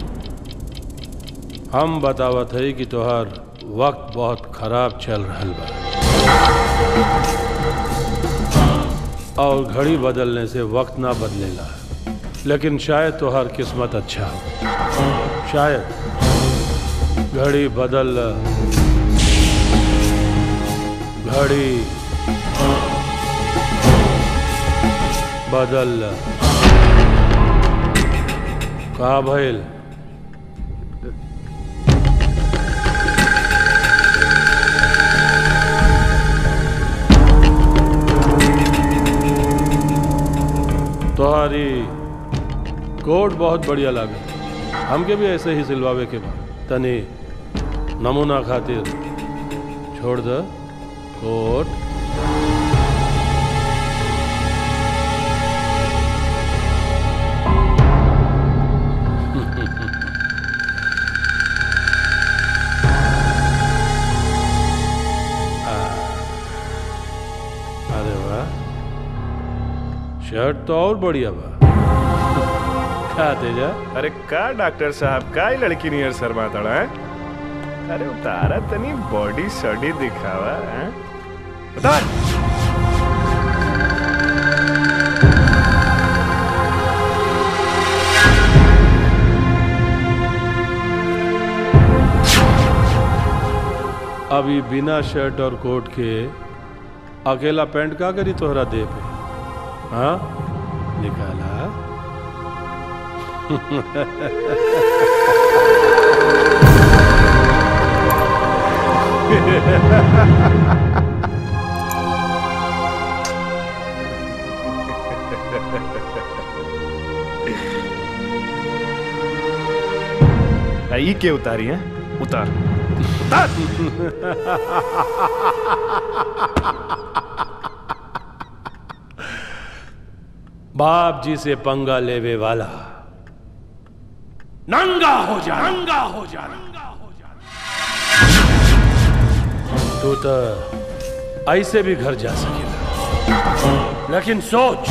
हम बतावत है कि तोहार वक्त बहुत खराब चल रहल बा और घड़ी बदलने से वक्त ना बदलेला लेकिन शायद तोहार किस्मत अच्छा हो शायद घड़ी बदल घड़ी बदल का भइल तोहारी कोट बहुत बढ़िया लागे हमके भी ऐसे ही सिलवावे के बा तनी नमूना खातिर छोड़ द कोट अरे वाह शर्ट तो और बढ़िया बा क्या तेजा अरे का डॉक्टर साहब का ही लड़की नियर शर्मा तड़ा है अरे उतारा तनी बॉडी सॉडी दिखावा हैं उतार अभी बिना शर्ट और कोट के अकेला पैंट का करी तोहरा दे पे हाँ निकाला ई के उतारी है उतार उतार बाप जी से पंगा लेवे वाला नंगा हो जा नंगा हो जा तू तो ऐसे भी घर जा सकेला लेकिन सोच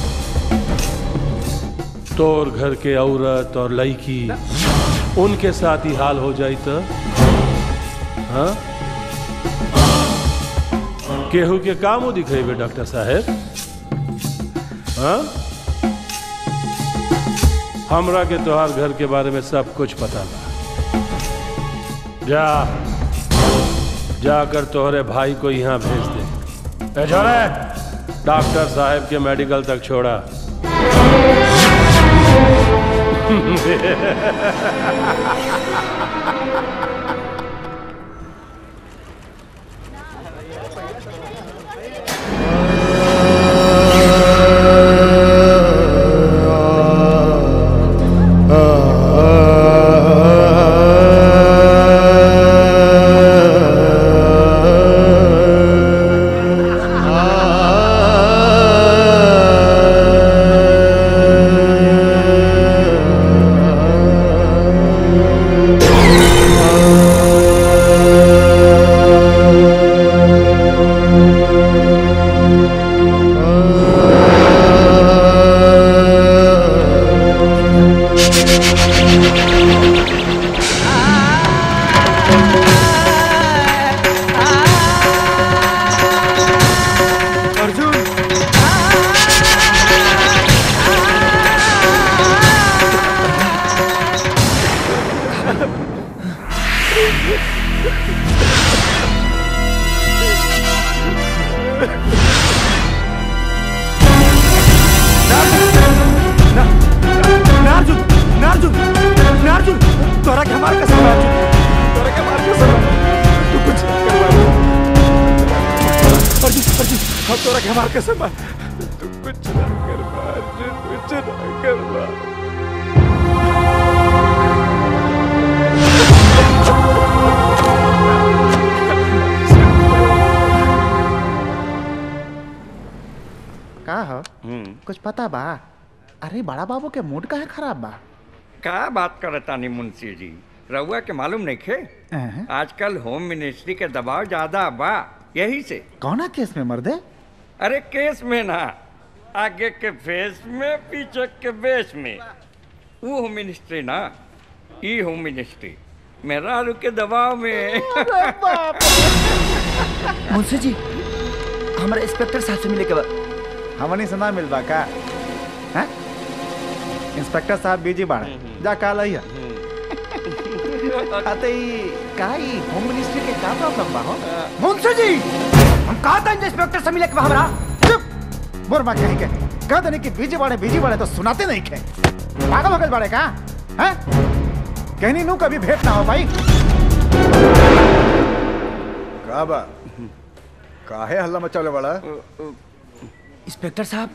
तोर घर के औरत और लड़की उनके साथ ही हाल हो जाई तो हाँ केहू के काम दिखेबे डॉक्टर साहेब हाँ हमरा के तोहार घर के बारे में सब कुछ पता बा जा जाकर तोहरे भाई को यहाँ भेज दे ए छोरे डॉक्टर साहब के मेडिकल तक छोड़ा नार्जुन नार्जुन नार्जुन तोरा के हमार कसम नार्जुन तोरा के हमार कसम तू कुछ करवा दे अर्जुन अर्जुन हम तोरा के हमार कसम बा तू कुछ ना कर बा अर्जुन कुछ ना कर बा का हो कुछ पता बा अरे बड़ा बाबू के मूड काहे खराब बा का बात करतानी मुंशी जी रउआ के मालूम नहीं खे अहं। आजकल होम मिनिस्ट्री के दबाव ज्यादा बा यही से कौना केस में मर्दे अरे केस में ना आगे के फेस में पीछे के बेस में वो होम मिनिस्ट्री ना ई होम मिनिस्ट्री मेरा के दबाव में मुंशी जी हमारे इंस्पेक्टर साहब से मिले के बाद हमनी से ना मिलबा का हैं? इंस्पेक्टर साहब बिजी बाड़े जा काल आइया अते ई का ई होम मिनिस्ट्री के का प्रॉब्लम बा हो मुंशी जी हम कहा था इंस्पेक्टर से मिले के बा हमरा मुरमा कहीं के कह देने कि बिजी बाड़े बिजी बाड़े तो सुनाते नहीं खे पागल हो गए बाड़े का हैं कहनी नू कभी भेंट ना हो भाई का बा काहे हल्ला मचाले वाला इंस्पेक्टर साहब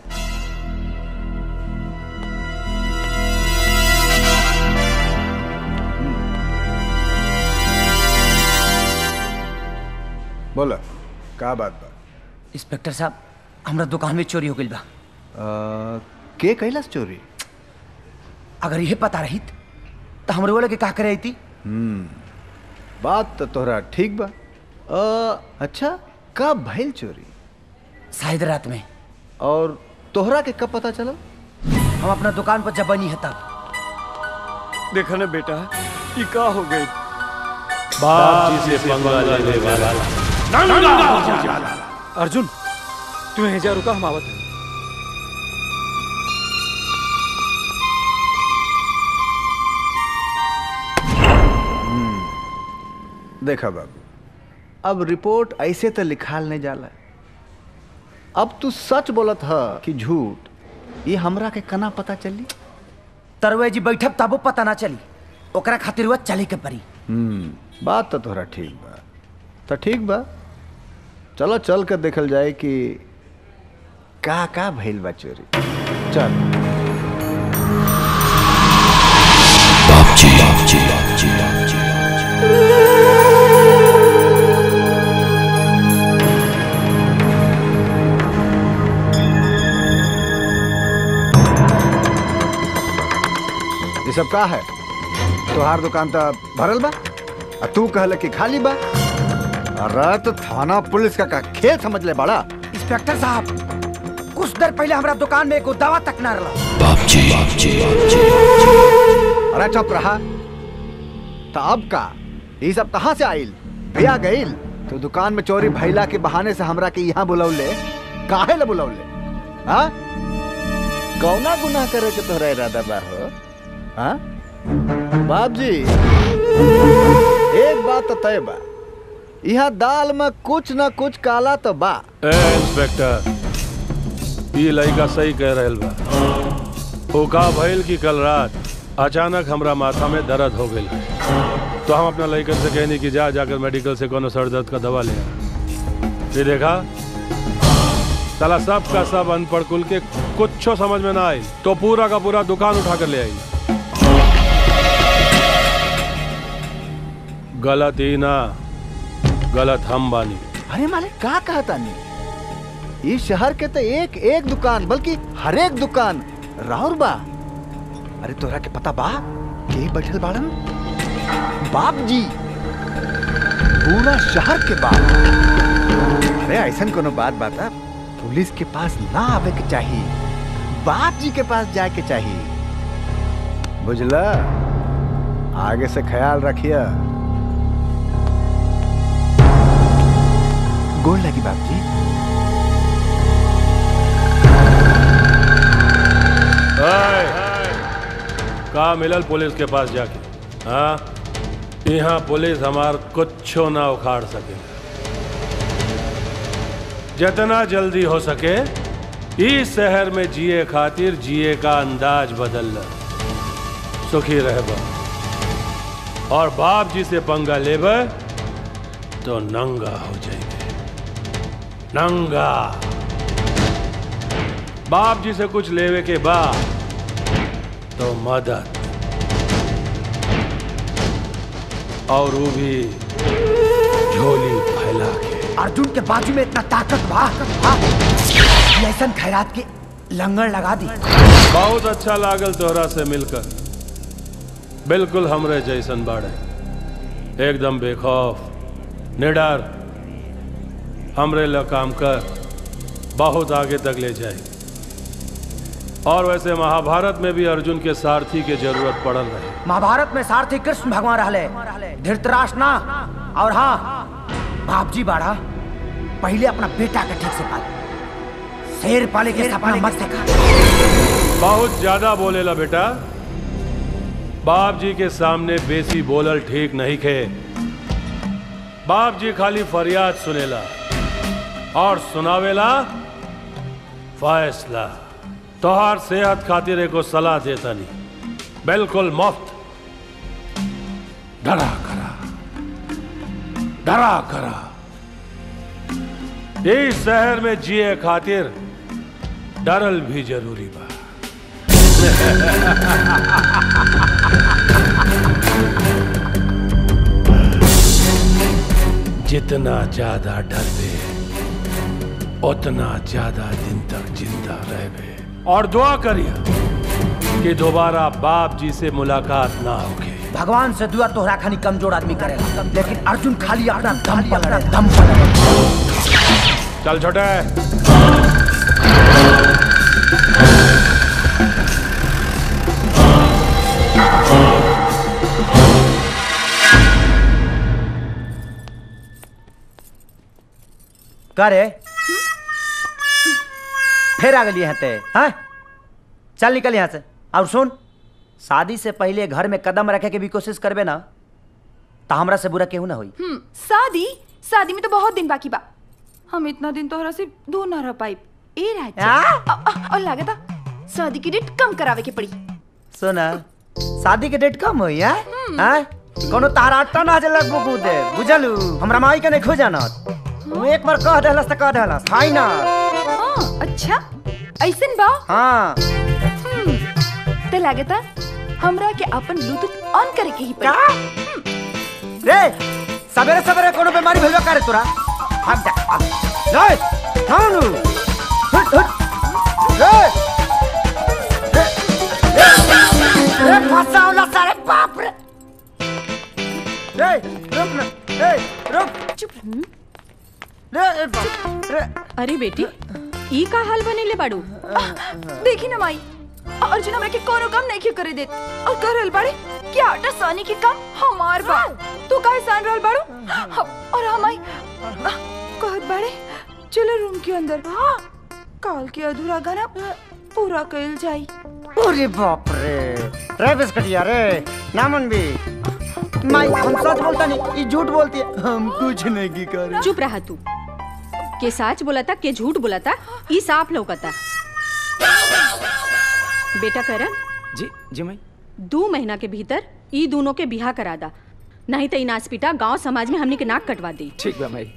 बोला का बात बा इंस्पेक्टर साहब हमरा दुकान में चोरी हो गई बा आ, के कैलाश चोरी अगर यह पता रहित तो हमरे वाले के का करे थी हम्म बात तो तोहरा ठीक बा आ, अच्छा कब भइल चोरी शायद रात में और तोहरा के कब पता चला हम अपना दुकान पर जब बनी है तब देखा ना बेटा ये का हो गई बाप जी से पंगा लेने वाला नंगा हो जा अर्जुन तू यहीं जा रुका हम आवत हैं। देखा बाबू अब रिपोर्ट ऐसे तो लिखाल नहीं जाला अब तू सच बोलत ह कि झूठ ये हमरा के कना पता चली तरवे जी बैठब तबो पता ना चली ओकरा खातिर वह चले के परी हम्म बात तो तोहरा ठीक बा तो ठीक बा चलो चल कर देखल जाए कि का का भइल बा चोरी चल ये सब का है तोहार दुकान तो भरल बा आ तू कहल कि खाली बा अरे तो थाना पुलिस का, का खेल समझ ले बड़ा इंस्पेक्टर साहब कुछ देर पहले हमारा दुकान में एगो दवा तक ना रहा अरे चुप रहा तो अब का ये सब कहाँ से आइल भैया गइल तो दुकान में चोरी भैला के बहाने से हमरा के यहाँ बुलौले काहे ला बुलौले हाँ कौना गुनाह करे के तोहरा इरादा बा हो हाँ बाप जी एक बात तो तय बा यहाँ दाल में कुछ न कुछ काला तो बा ए इंस्पेक्टर ये लड़का सही कह रहल बा ओका भइल की कल रात अचानक हमरा माथा में दर्द हो गई तो हम अपना लड़कन से कहनी कि जा जाकर मेडिकल से कोनो सर दर्द का दवा ले आ। फिर देखा साला सब का सब अनपढ़ कुल के कुछ समझ में ना आई तो पूरा का पूरा दुकान उठा कर ले आई गलत ही ना गलत हम बानी अरे मालिक का कहता नहीं इस शहर के तो एक एक दुकान बल्कि हर एक दुकान राउर बा अरे तोरा के पता बा के बैठल बाड़न बाप जी पूरा शहर के बाप अरे ऐसा कोनो बात बाता पुलिस के पास ना आवे के चाहिए बाप जी के पास जाए के चाहिए बुझला आगे से ख्याल रखिए गोल लगी बाप जी का मिलल पुलिस के पास जाके हाँ यहाँ पुलिस हमार कुछो ना उखाड़ सके जितना जल्दी हो सके इस शहर में जिए खातिर जिए का अंदाज बदल ल सुखी रह और बाप जी से पंगा लेबे तो नंगा हो जाएंगे नंगा बाप जी से कुछ लेवे के बाद तो मदद और वो भी झोली फैला के अर्जुन के बाजू में इतना ताकत बा हाँ? कि ऐसन खैरात के लंगर लगा दी बहुत अच्छा लागल तोहरा से मिलकर बिल्कुल हमरे जैसन बाड़े एकदम बेखौफ निडर हमरे ल काम कर बहुत आगे तक ले जाए और वैसे महाभारत में भी अर्जुन के सारथी के जरूरत पड़ल रहे महाभारत में सारथी कृष्ण भगवान रहले धृतराष्ट्र ना और हाँ बाप जी बाड़ा पहले अपना बेटा के ठीक से पाल शेर पाले के सपना मत देखा बहुत ज्यादा बोलेला बेटा बाप जी के सामने बेसी बोलल ठीक नहीं खे बाप जी खाली फरियाद सुनेला और सुनावेला फैसला तोहार सेहत खातिर एको सलाह देता नहीं बिल्कुल मुफ्त डरा करा डरा करा इस शहर में जिए खातिर डरल भी जरूरी बा जितना ज्यादा डरबे उतना ज्यादा दिन तक जिंदा रहबे और दुआ करिए कि दोबारा बाप जी से मुलाकात ना होगी भगवान से दुआ तोहरा खानी कमजोर आदमी करेगा लेकिन अर्जुन खाली अपना दम पर लड़े दम पर लड़े चल छोटे करे फिर आ गई यहाँ ते हाँ चल निकल यहाँ से और सुन शादी से पहले घर में कदम रखे के भी कोशिश करबे ना तो हमरा से बुरा केहू ना होई हम्म शादी शादी में तो बहुत दिन बाकी बा हम इतना दिन तोहरा से दूर ना रह पाई ए राजा अ- अ- और लागता शादी की डेट कम करावे के पड़ी सुना शादी के डेट कम होई है हाँ कोनो तारा अट्टा ना जे लगबो कूदे बुझलू हमरा माई के नहीं खो जाना तू एक बार कह देहलस त कह देहलस फाइनल हाँ अच्छा ऐसन बा हाँ हम्म, ते लागता हमरा के अपन ब्लूटूथ ऑन करे के ही पड़ी रे सवेरे सवेरे कोनो बीमारी भेलवा करे तोरा भाग जा रे नानू हट हट रे रे रे रे फसावला सारे बाप रे रे रुक ना रे रुक चुप रे रे बाप रे अरे बेटी ई का हाल बनेले बाड़ू देखी ना माई अर्जुन हमरा के कोनो काम नहीं क्यों करे देत और कर रहल बाड़े कि आटा सानी के काम हमार बा तू काहे सान रहल बाड़ू हम- और हमाई कहत बाड़े चलो रूम के अंदर काल के अधूरा गाना पूरा कइल जाई अरे बाप रे रे बिस्कटिया रे नामन भी माई हम सच बोलता नहीं ये झूठ बोलती है हम कुछ नहीं की करे चुप रहा तू के सच बोलाता के झूठ बोलाता ई साफ लौकता बेटा करण जी जी माई दो महीना के भीतर ई दोनों के बिहा करा दा नहीं तो ई नाचपीटा गांव समाज में हमनी के नाक कटवा दी ठीक बा माई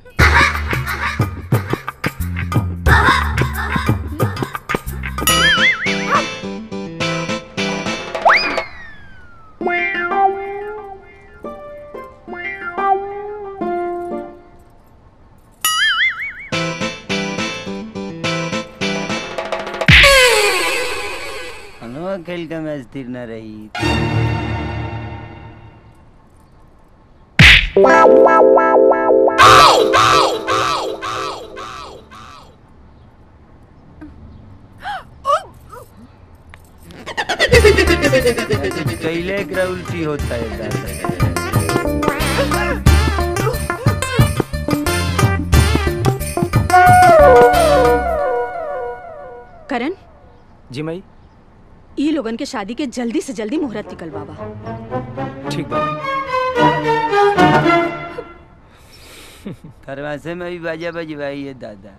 हनुआ खेल का मैच स्थिर न रही कैले एकरा उल्टी होता है दादा। करण जी माई ई लोगन के शादी के जल्दी से जल्दी मुहूर्त निकलवावा ठीक बा खरवासे में भी बाजा बजवाई है दादा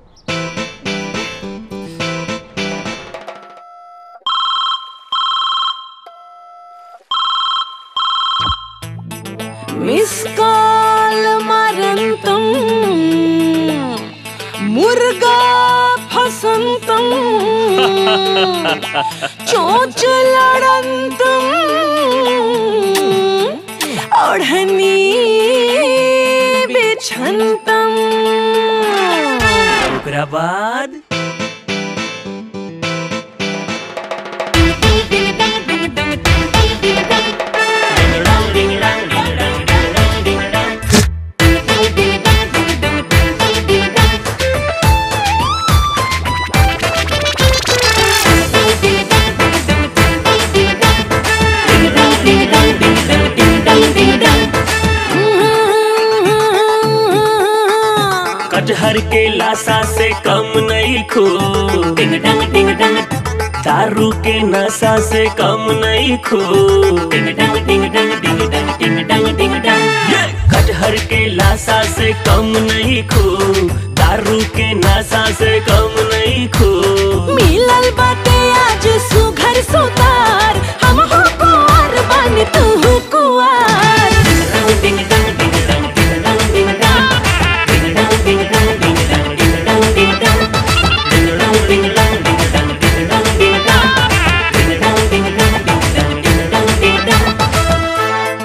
मिस कॉल मरंतम मुर्गा फसंतम चोच लड़ंतम ओढ़नी बिछंतम ओकरा बाद कटहर के लाशा से कम नहीं खो डिंग डंग डिंग डंग दारू के नशा से कम नहीं खो डिंग डंग डिंग डंग डिंग डंग डिंग डंग डिंग डंग ये! कटहर के लाशा से कम नहीं खो दारू के नशा से कम नहीं खो मिलल बाटे आज सुघर सुतार हम हो कुंवर बन तू हो कुंवर डिंग डंग डिंग डंग डिंग डंग डिंग डंग डिंग डंग डिंग डंग डिंग डंग डिंग डंग डिंग डंग डिंग डंग डिंग डंग डिंग डंग डिंग डंग डिंग डंग डिंग डंग डिंग डंग डिंग डंग डिंग डंग डिंग डंग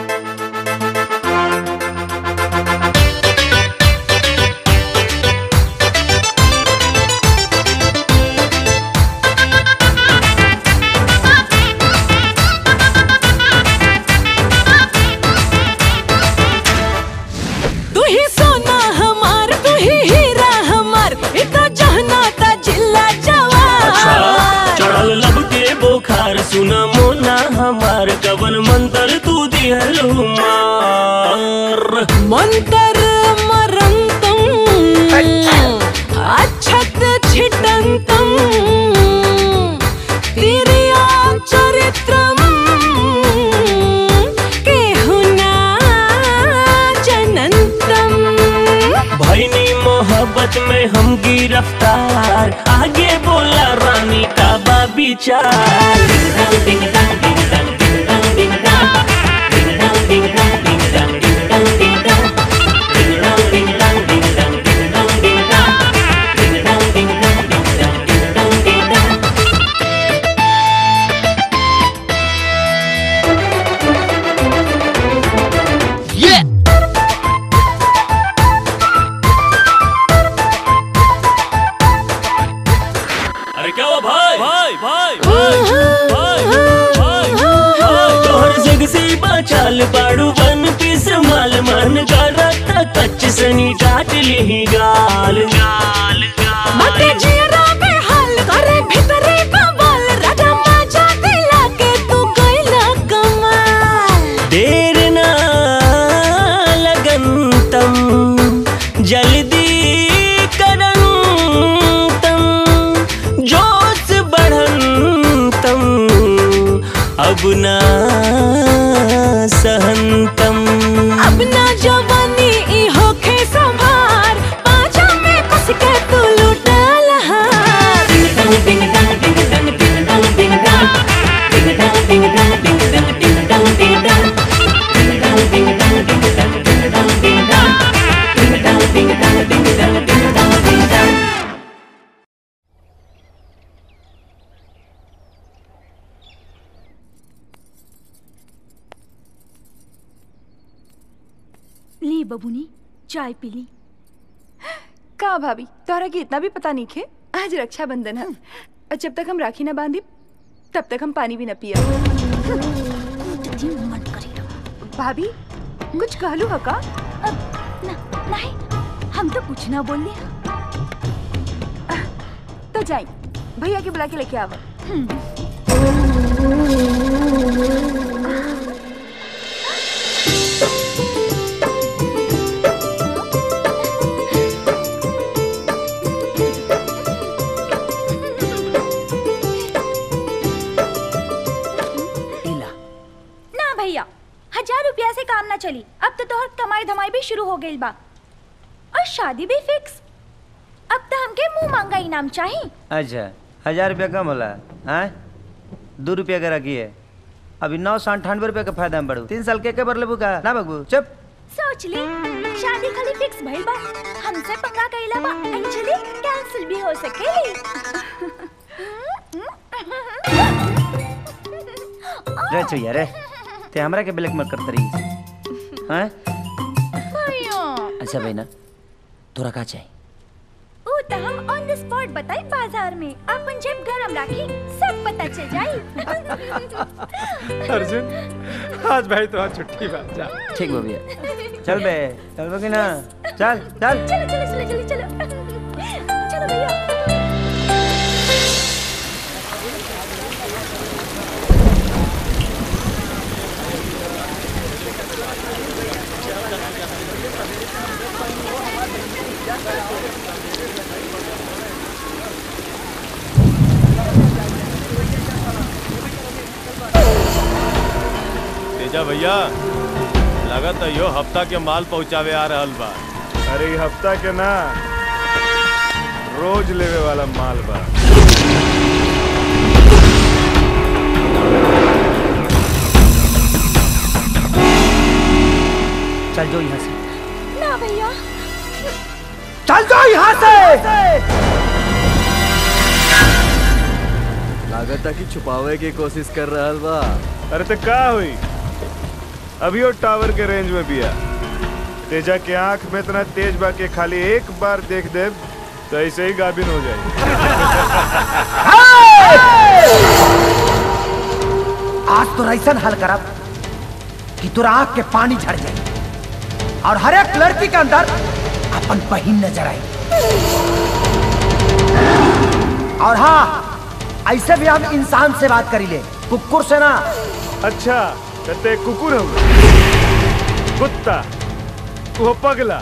तू ही सोना हमार तू ही हीरा हमार इतना जहना ता जिल्ला अच्छा जवार चढ़ल लब के बोखार सुना मोना हमार कवन मंत्र तू दिहलु मार मंतर मरंतम अच्छत छिटंतम तिरिया चरित्रम केहुना जनंतम भैनी मोहब्बत में हम गिरफ्तार आगे बोला रानी का बा विचार डिंग डंग डिंग डंग डिंग डंग डिंग डंग डिंग डंग डिंग डंग डिंग डंग डिंग डंग डिंग डंग डिंग डंग डिंग डंग डिंग डंग डिंग डंग डिंग डंग डिंग डंग डिंग डंग डिंग डंग डिंग डंग अरे क्या हुआ भाई भाई भाई भाई भाई भाई तोहर जग से बचाल पाड़ू वन पीस माल मन करत कच्च सनी डाट ली गाल गाल मते जियरा में हाल करे भीतरे कमाल राजा माजा दिला के तू गइला कमाल देर ना लगन तम जल्दी करन तम जोश बढ़न तम अब ना सहनतम अब ना जवानी ई होखे संभार पाछा में कुछ के तू लुटा लहार डिंग डंग डिंग डंग डिंग डंग डिंग डंग डिंग डंग डिंग डंग डिंग डंग डिंग डंग डिंग डंग डिंग डंग डिंग डंग डिंग डंग डिंग डंग डिंग डंग डिंग डंग डिंग डंग डिंग डंग डिंग डंग डिंग डंग ली बबुनी चाय पी ली का भाभी तोहरा के इतना भी पता नहीं खे आज रक्षाबंधन है और जब तक हम राखी ना बांधी तब तक हम पानी भी न पिया भाभी कुछ कहलू है का नहीं हम तो कुछ ना बोल तो जाई भैया के बुला के लेके आवा ना भैया हजार रुपया से काम ना चली अब तो तोहर कमाई धमाई भी शुरू हो गई बा और शादी भी फिक्स अब तो हमके मुंह मांगा इनाम चाहिए अच्छा हजार रुपया कम होला हाँ दो रुपया का रखिए अभी नौ सौ अंठानवे रुपया का फायदा में बढ़ू तीन साल के के बर लेबू का ना बगबू चुप सोच ले शादी खाली फिक्स भइल बा हमसे पंगा कइला बा एक्चुअली कैंसिल भी हो सकेली रे चुया रे ते हमरा के ब्लैक मत करत रही हैं अच्छा भाई ना तोरा का चाहिए ऊ तो हम ऑन द स्पॉट बताई बाजार में अपन जेब गरम राखी सब पता चल जाई अर्जुन आज भाई तो आज छुट्टी बात जा ठीक बा भैया चल बे चल बे कि ना चल चल चलो चलो चलो चलो चलो चलो भैया तेजा भैया लगत है यो हफ्ता के माल पहुंचावे आ रहल बा अरे ई हफ्ता के ना रोज लेवे वाला माल बा चल जो यहाँ से ना भैया चल जाओ यहाँ से लागत है कि छुपावे की कोशिश कर रहा बा अरे तो का हुई अभी वो टावर के रेंज में बिया तेजा के आंख में इतना तेज बा के खाली एक बार देख दे तो ऐसे ही गाभिन हो जाए आज तो ऐसा हल करब कि तोरा आंख के पानी झड़ जाए और हर एक लड़की के अंदर अपन बहिन नजर आई और हाँ ऐसे भी हम इंसान से बात करी ले कुकुर से ना अच्छा कहते कुकुर हो कुत्ता वो पगला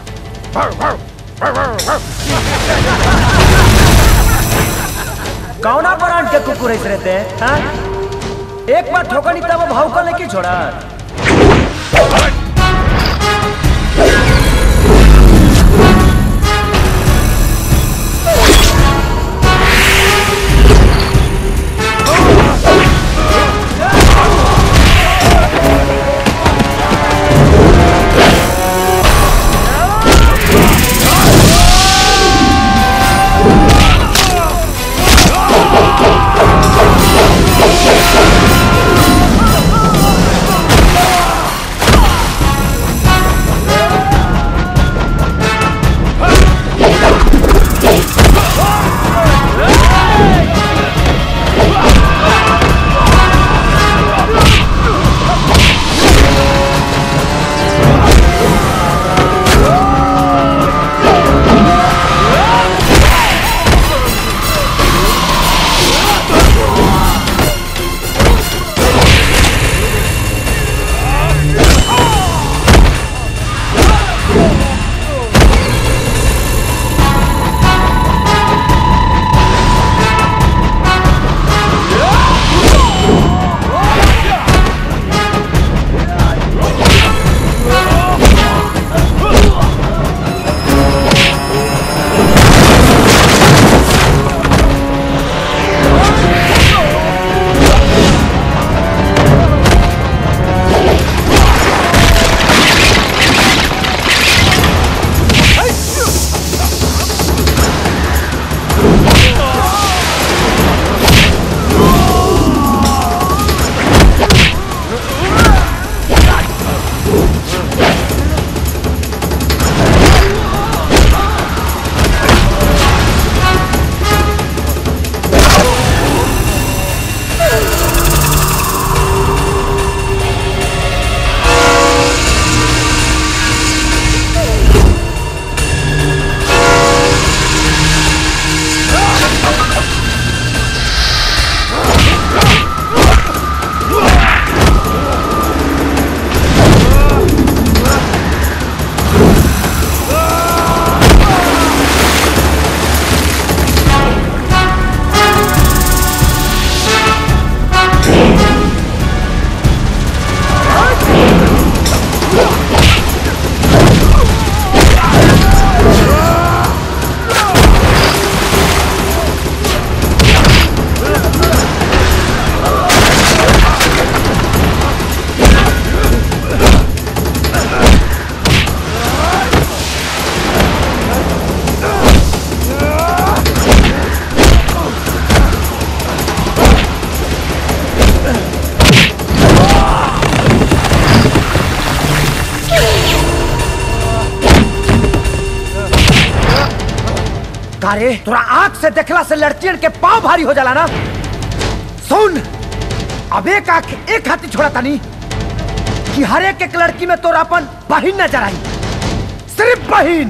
कौना ब्रांड के कुकुर ऐसे रहते हैं हाँ? एक बार ठोकनी तब वो भाव को लेके छोड़ा Ah! कारे तोरा आंख से देखला से लड़कियन के पाँव भारी हो जाला ना सुन अब एक आंख एक हाथी छोड़ा तानी कि हर एक एक लड़की में तोरा अपन बहिन नजर आई सिर्फ बहिन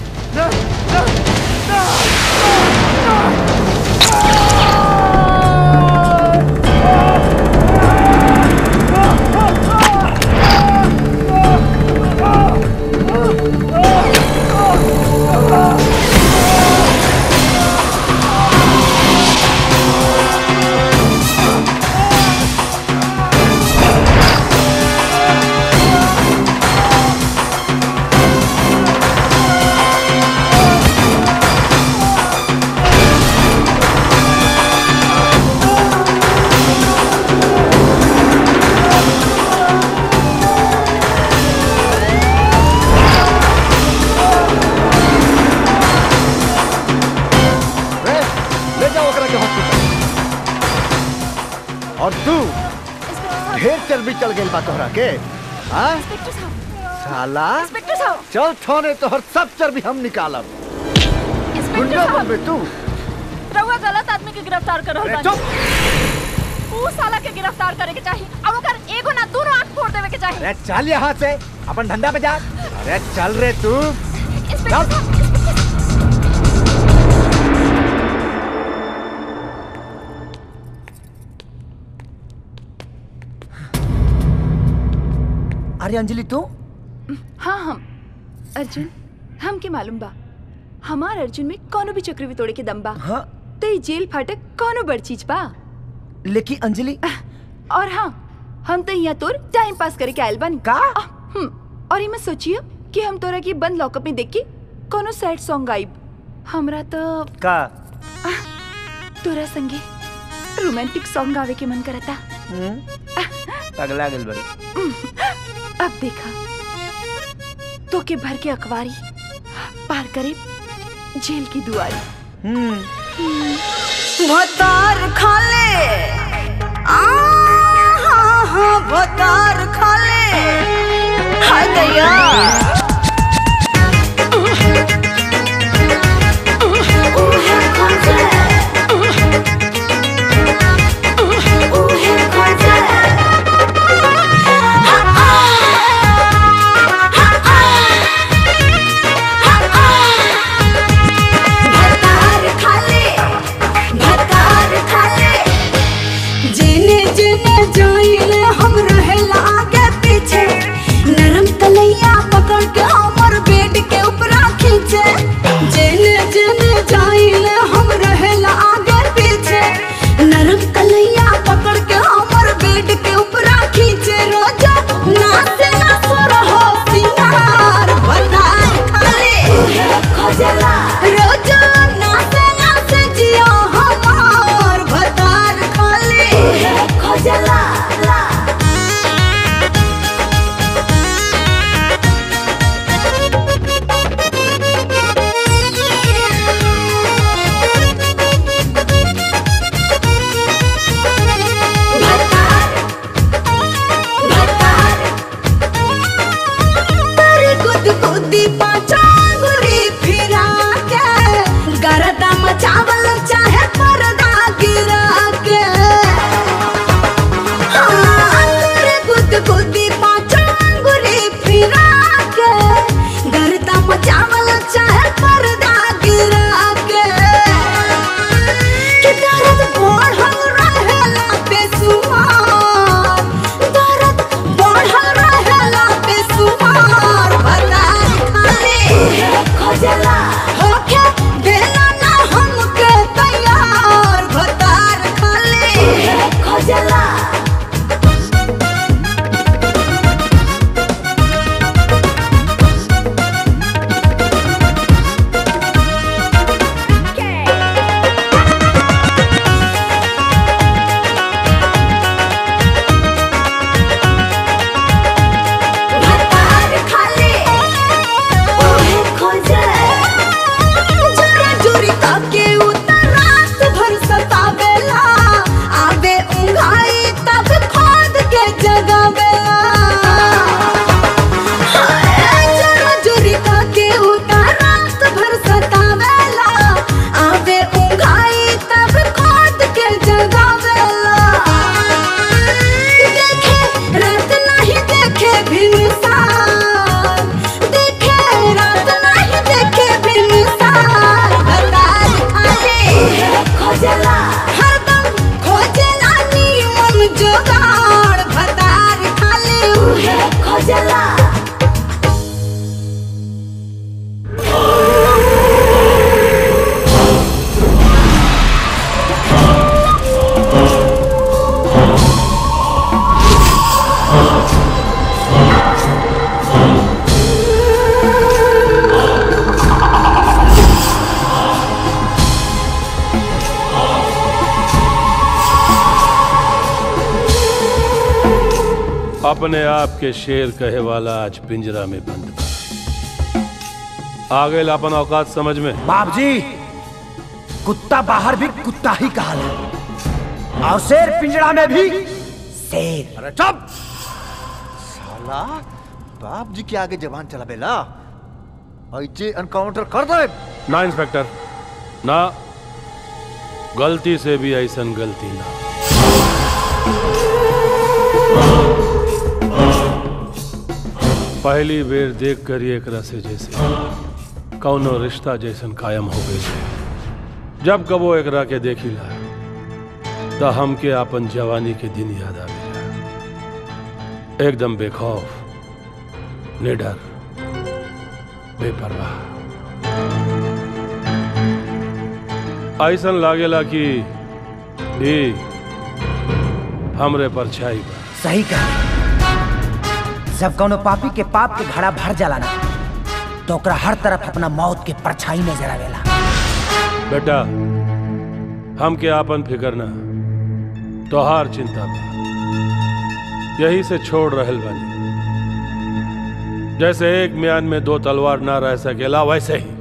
रे, ले जाओ ओकरा के हॉस्पिटल और तू ढेर चर्बी चल गई बा तोहरा के हाँ साला इंस्पेक्टर साहब चल थाने तोहर सब चर्बी हम निकालब इंस्पेक्टर गुंडा साहब बनबे तू रउआ गलत आदमी के गिरफ्तार कर रहल अरे बानी ऊ साला के गिरफ्तार करे के चाहिए अब ओकर एगो ना दोनों आंख फोड़ देवे के चाहिए अरे चल यहाँ से अपन धंधा पे जा अरे चल रे तू चल अरे अंजलि तू हाँ हम अर्जुन हम के मालूम बा हमार अर्जुन में कोनो भी चक्रवी तोड़े के दम बा हाँ तो ई जेल फाटक कोनो बड़ चीज बा लेकिन अंजलि और हाँ हम तो यहाँ तोर टाइम पास करे के आयल बानी का हम्म और ये मैं सोचिए कि हम तोरा की बंद लॉकअप में देख के कोनो सैड सॉन्ग गाइब हमरा तो का तोरा संगे रोमांटिक सॉन्ग गावे के मन करता पगला गेल बड़ी अब देखा तो के भर के अखबारी पार करे जेल की दुआरी भतार खाले आ हाँ हाँ भतार खाले हाय दैया भतार खाले भतार खाले जेने जेने जाइले हम रहेला आगे पीछे नरम तलैया पकड़ के हमर बेड के ऊपरा खींचे जेने जेने जाइले हम रहेला आगे पीछे नरम तलैया पकड़ के हमर बेड के ऊपरा खींचे रोजा नाचे ना सोर हो सिंगार भतार खाले खोजला रोजा नाचे नाचे जियो हमार भतार खाले खोजला तारी गुद गुदी पाचा गुरी फिरा के गरदा मचावल चाहे पर्दा गिरा के हाँ, तारी गुद गुदी पाचा गुरी फिरा के गरदा मचावल चाहे पर्दा गिरा के कि दर्द बढ़ल रहेला बेसुमार दर्द बढ़ल रहेला बेसुमार भतार खाले अपने आप के शेर कहे वाला आज पिंजरा में बंद बा आ गए अपन औकात समझ में बाप जी कुत्ता बाहर भी कुत्ता ही कहा और शेर पिंजरा में भी शेर अरे चुप साला बाप जी के आगे जवान चला बेला ऐसे एनकाउंटर कर दे ना इंस्पेक्टर ना गलती से भी ऐसन गलती ना पहली बेर देख कर ही एकरा से जैसे कौनो रिश्ता जैसन कायम हो गए जब कबो एकरा के देखिला तो हमके आपन जवानी के दिन याद आ गया एकदम बेखौफ निडर बेपरवाह ऐसन लागेला कि ई हमरे परछाई बा सही कहा जब कोनो पापी के पाप के घड़ा भर जाला ना तो ओकरा हर तरफ अपना मौत के परछाई नजर आवेला बेटा हमके आपन फिकर ना तोहार चिंता बा यही से छोड़ रहल बानी जैसे एक म्यान में दो तलवार ना रह सकेला वैसे ही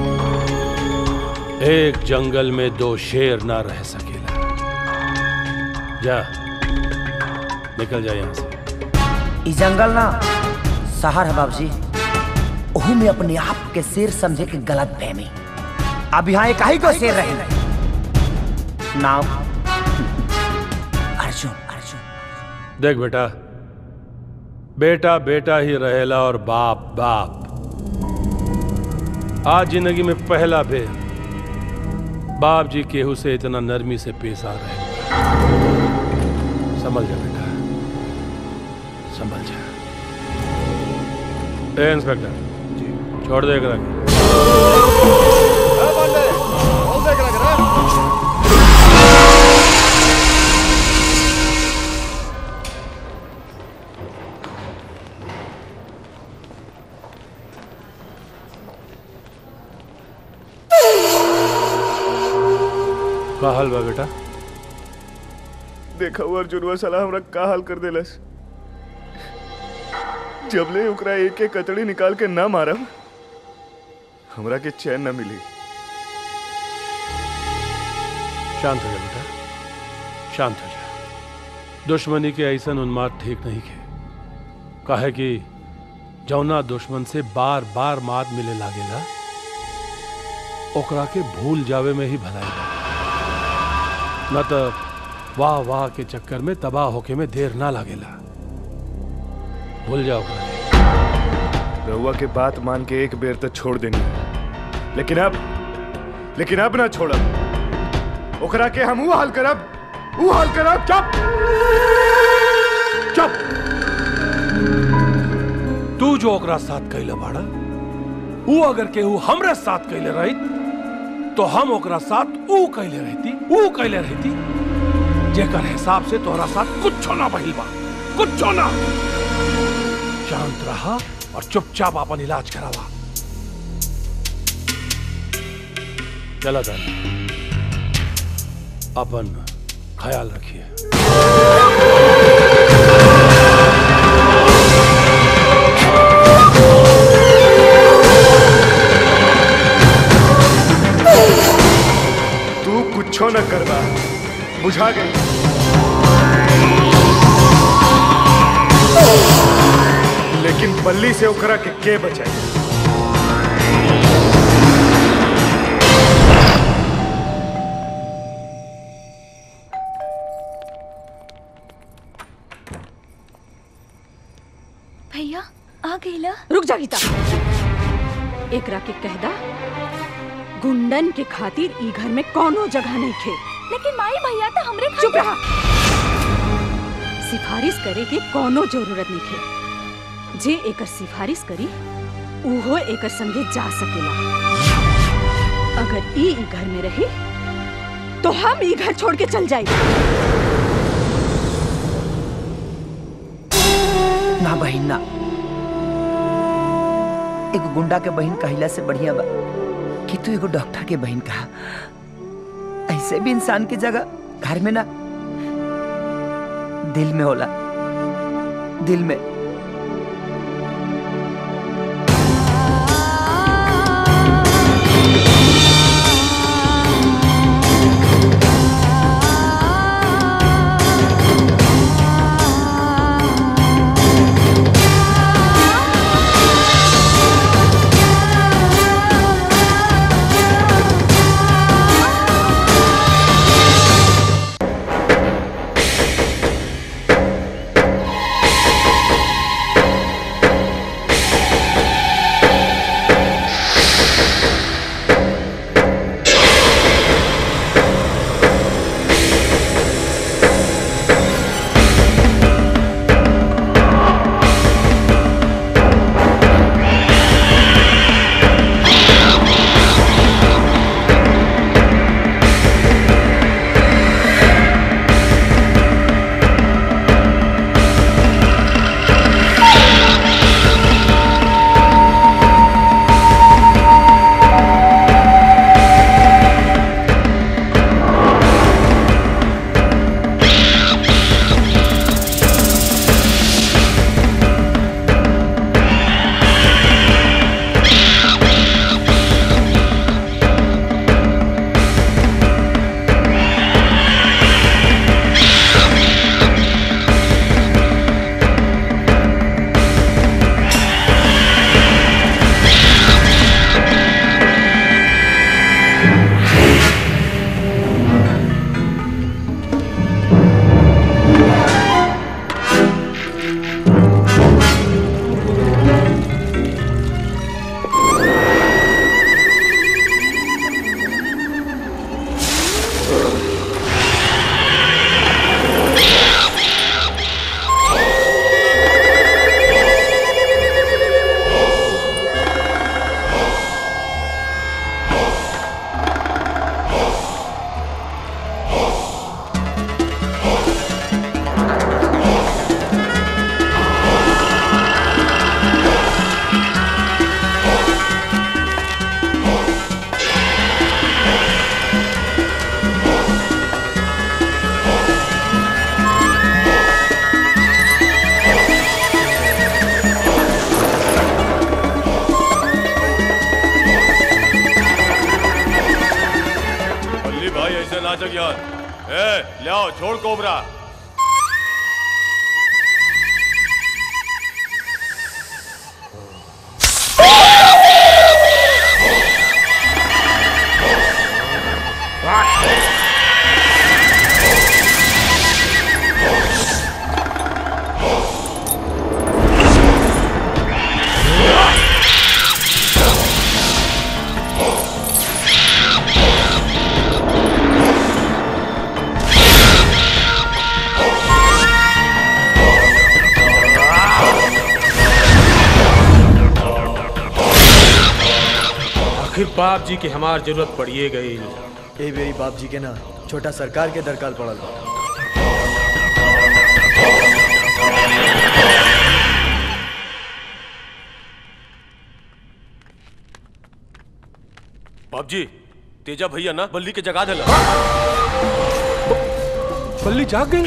एक जंगल में दो शेर ना रह सकेला जा निकल जा यहां से ई जंगल ना शहर है बाबूजी ओहू में अपने आप के शेर समझे के गलत फहमी अब यहाँ एक ही को शेर रहे नाम अर्जुन अर्जुन देख बेटा बेटा बेटा ही रहेला और बाप बाप आज जिंदगी में पहला बेर बाप जी केहू से इतना नरमी से पेश आ रहे समझ जा बेटा समझ जा ए इंस्पेक्टर जी छोड़ दे एकरा के। का हाल बा बेटा देखा हुआ अर्जुनवा साला हमरा का हाल कर देलस जबले ओकरा एक एक कतड़ी निकाल के ना मारब हमरा के चैन न मिली शांत हो जा बेटा शांत हो जा दुश्मनी के ऐसा उन्माद ठीक नहीं के काहे कि जौना दुश्मन से बार बार मात मिले लागेला ओकरा के भूल जावे में ही भलाई बा न तो वाह वाह के चक्कर में तबाह होके में देर ना लागेला भूल जाओ ओकरा के। रहुआ के बात मान के एक बेर तो छोड़ देनी लेकिन अब लेकिन अब ना छोड़ब ओकरा के हम ऊ हाल करब ऊ हाल करब चुप चुप तू जो ओकरा साथ कैले बाड़ा ऊ अगर केहू हमरे साथ कैले रही तो हम ओकरा साथ ऊ कैले रहती ऊ कैले रहती जेकर हिसाब से तोहरा साथ कुछ ना बहिल बा कुछ ना शांत रहा और चुपचाप अपन इलाज करावा चला दानी अपन ख्याल रखिए तू कुछो न करबा बुझा गई लेकिन बल्ली से ओकरा के के बचाई भैया आ गईला रुक जा गीता एकरा के कहदा गुंडन के खातिर ई घर में कोनो जगह नहीं खे लेकिन माई भैया तो हमरे चुप रहा सिफारिश करे के कोनो जरूरत नहीं खे जे एकर सिफारिश करी उहो एकर संगे जा सकेला अगर ई ई घर में रही तो हम ई घर छोड़ के चल जाए ना बहिन ना एगो गुंडा के बहन कहिला से बढ़िया बा कि तू एगो डॉक्टर के बहन कहा ऐसे भी इंसान की जगह घर में ना दिल में होला दिल में बल्ली भाई ऐसे नाचक यार ए ले आओ छोड़ कोबरा आखिर बाप जी के हमार जरूरत पड़िए गई ए बेरी बाप जी के ना छोटा सरकार के दरकाल पड़ल बा बाप जी तेजा भैया ना बल्ली के जगा देला बल्ली जाग गई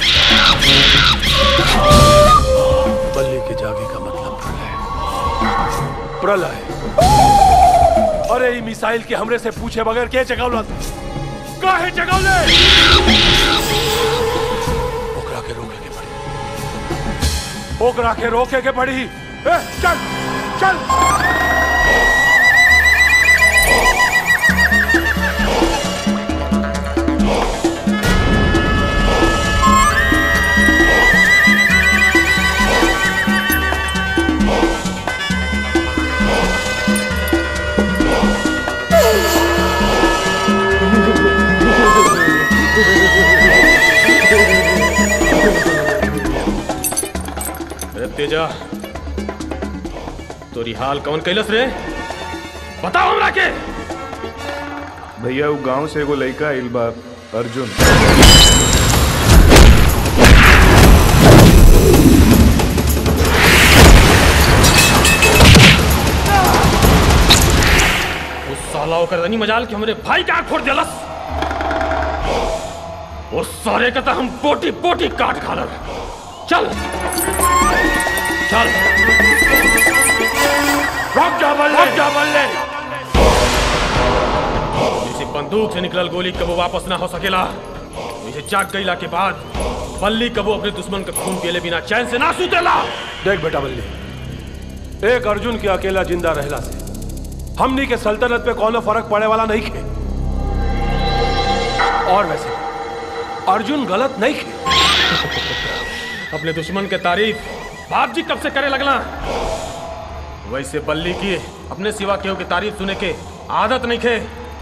बल्ली के जागे का मतलब प्रलय प्रलय अरे ई मिसाइल के हमरे से पूछे बगैर के जगावला काहे जगावले ओकरा के रोके के पड़ी ओकरा के रोके के पड़ी ए, चल चल अरे तेजा तोरी हाल कौन कैलस रे बताओ हमरा के भैया वो गांव से एगो लड़का आइल बा अर्जुन उस साला ओकर तनी मजाल के हमरे भाई का आँख फोड़ देलस उस सारे का तो हम पोटी पोटी काट खालर चल चल रुक जा बल्ले रुक जा बल्ले किसी बंदूक से निकलल गोली कबो वापस ना हो सकेला मुझे जाग गईला के बाद बल्ली कबो अपने दुश्मन का खून पियले बिना चैन से ना सुतेला देख बेटा बल्ले एक अर्जुन के अकेला जिंदा रहला से हमनी के सल्तनत पे कोनो फर्क पड़े वाला नहीं खे और वैसे अर्जुन गलत नहीं खे अपने दुश्मन के तारीफ बाप जी कब से करे लगला वैसे बल्ली की अपने सिवा केहू की तारीफ सुने के आदत नहीं खे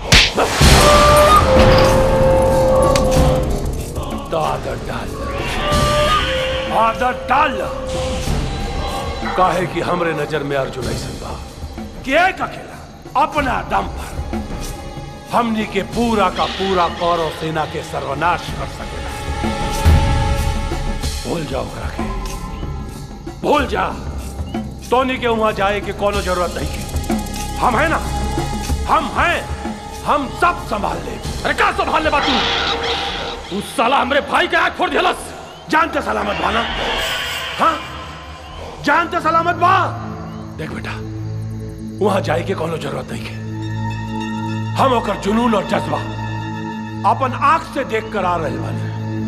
तो आदत डाल आदत डाल काहे कि हमरे नजर में अर्जुन ऐसा बा कि एक अकेला अपना दम पर हमनी के पूरा का पूरा कौरव सेना के सर्वनाश कर सकेला भूल जाओ ओकरा के भूल जा टोनी के वहां जाए के कोनो जरूरत नहीं के हम है ना हम हैं हम सब संभाल ले अरे का संभाल ले बातू उस साला हमरे भाई के आंख फोड़ दिलस जानते सलामत बाना हाँ जानते सलामत बा देख बेटा वहां जाए के कोनो जरूरत नहीं के हम ओकर जुनून और जज्बा अपन आंख से देख कर आ रहे बानी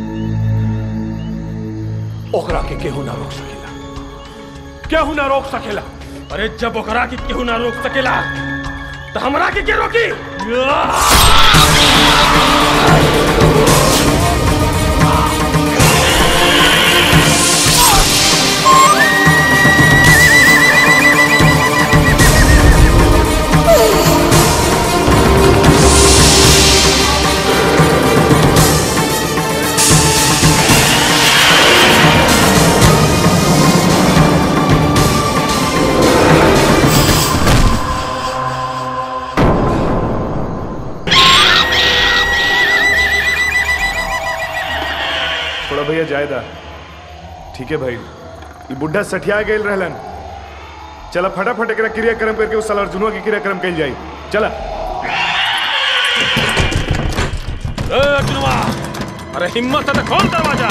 ओकरा के केहू ना रोक सकेला केहू ना रोक सकेला अरे जब ओकरा के केहू ना रोक सकेला तो हमरा के के रोकी थोड़ा भैया जायदा ठीक है भाई ये बुढ़ा सठिया गेल रहलन चला फटाफट एकरा क्रियाक्रम करके उस साल अर्जुनवा के क्रियाक्रम कल जाई चला ए अर्जुनवा अरे हिम्मत है तो खोल दरवाजा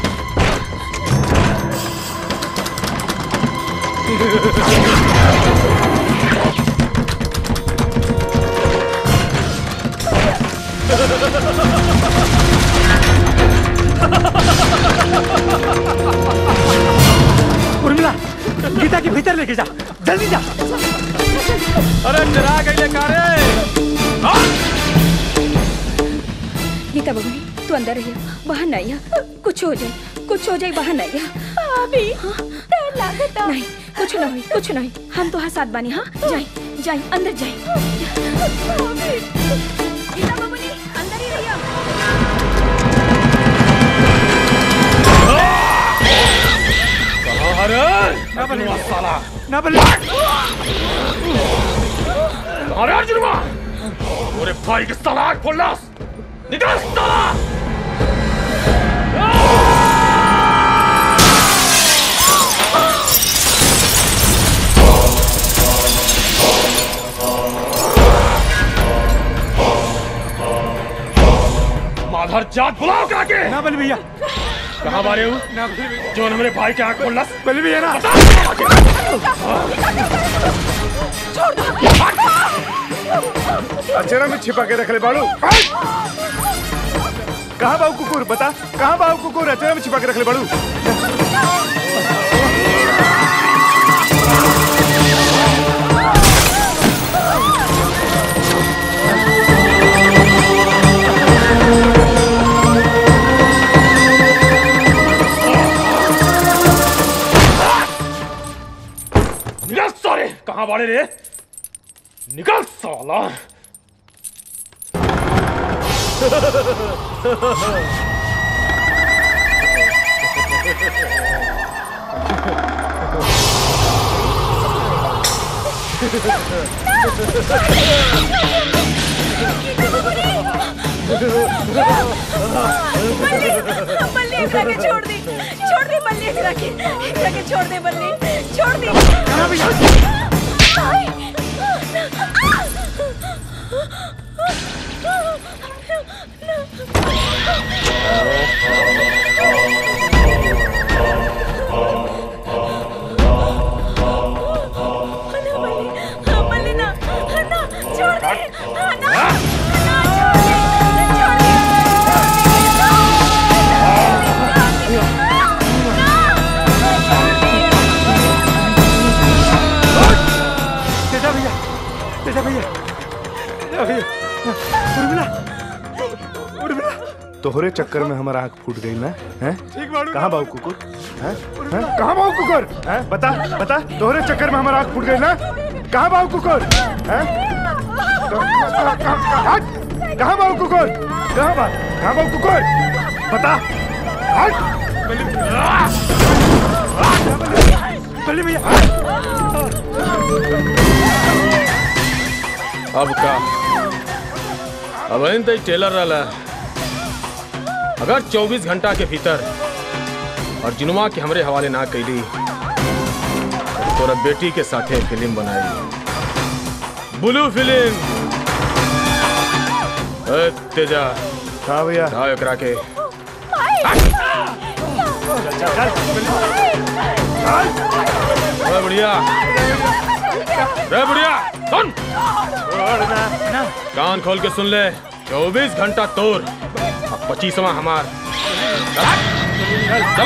उर्मिला गीता के भीतर लेके जा जल्दी जा अरे डरा गई कारे गीता बबुनी तू अंदर रहिए बाहर नहीं आ कुछ हो जाए कुछ हो जाए बाहर नहीं आ अभी डर लागता नहीं कुछ नहीं कुछ नहीं हम तो हाँ साथ बानी हाँ जाए जाए अंदर जाए गीता बबुनी अंदर ही रहिए अरे अर्जुनवा साला ना बल्ले अरे अर्जुनवा अरे भाई के साला आग खोल निकल साला माधर जात बुलाओ करा के ना बल भैया कहाँ मारे हूँ ना बल भैया जो हमारे भाई के आंख खोल बल भैया ना अचरा में छिपा के रख ले बाड़ू कहाँ बाबू कुकुर बता कहाँ बाबू कुकुर अचरा में छिपा के रख ले बाड़ू निकल सारे कहाँ बाड़े रे निकल साला बल्ली एकरा के छोड़ दी छोड़ दी बल्ली एकरा के एकरा के छोड़ दे बल्ली छोड़ दी तेजा भैया तेजा भैया तेजा भैया उर्मिला उर्मिला तोहरे चक्कर में हमारा आंख फूट गई ना हैं कहाँ बाबू कुकुर हैं हैं? कहाँ बाबू कुकुर हैं बता बता तोहरे चक्कर में हमारा आंख फूट गई ना कहाँ बाबू कुकुर हैं क- क- क- क- हट! कहाँ बाबू कुकुर कहाँ बा कहाँ बाबू कुकुर बता हट बल्ली भैया अब का अब इन तई टेलर रहला अगर 24 घंटा के भीतर और जिनुआ के हमरे हवाले ना कैली तो तोरा बेटी के साथे फिल्म बनाई ब्लू फिल्म ए तेजा हाँ भैया हाँ एकरा के ए बुढ़िया रे बुढ़िया सुन कान खोल के सुन ले चौबीस घंटा तोर अब पच्चीसवा हमार चल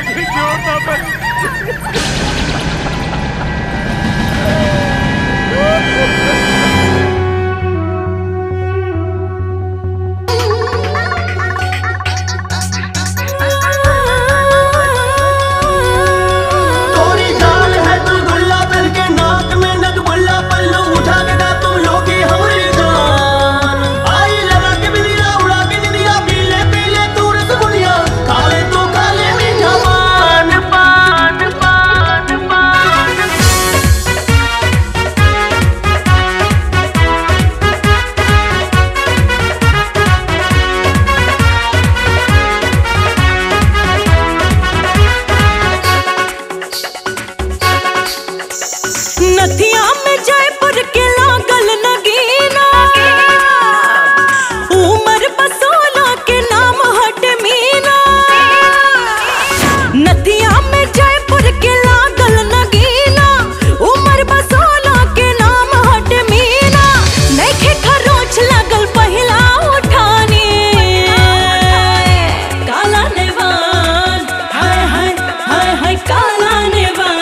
तोरी जान है तू गुल्ला बन के नाक में नग बुल्ला पल्लू उठा के गा तुम लोग ही हमारी जान आई लगा के बिलिया उड़ा के निदिया पीले पीले तू रसगुल्लिया काले तू काले मीठा पान पान पान पान नथिया में जयपुर के लागल नगीना उमर बसोला के नाम हट मीना नथिया में जयपुर के लागल नगीना उमर बसोला के नाम हट मीना नैखे खरोच लागल पहिला उठानी काला नेवान हाय हाय हाय हाय काला नेवान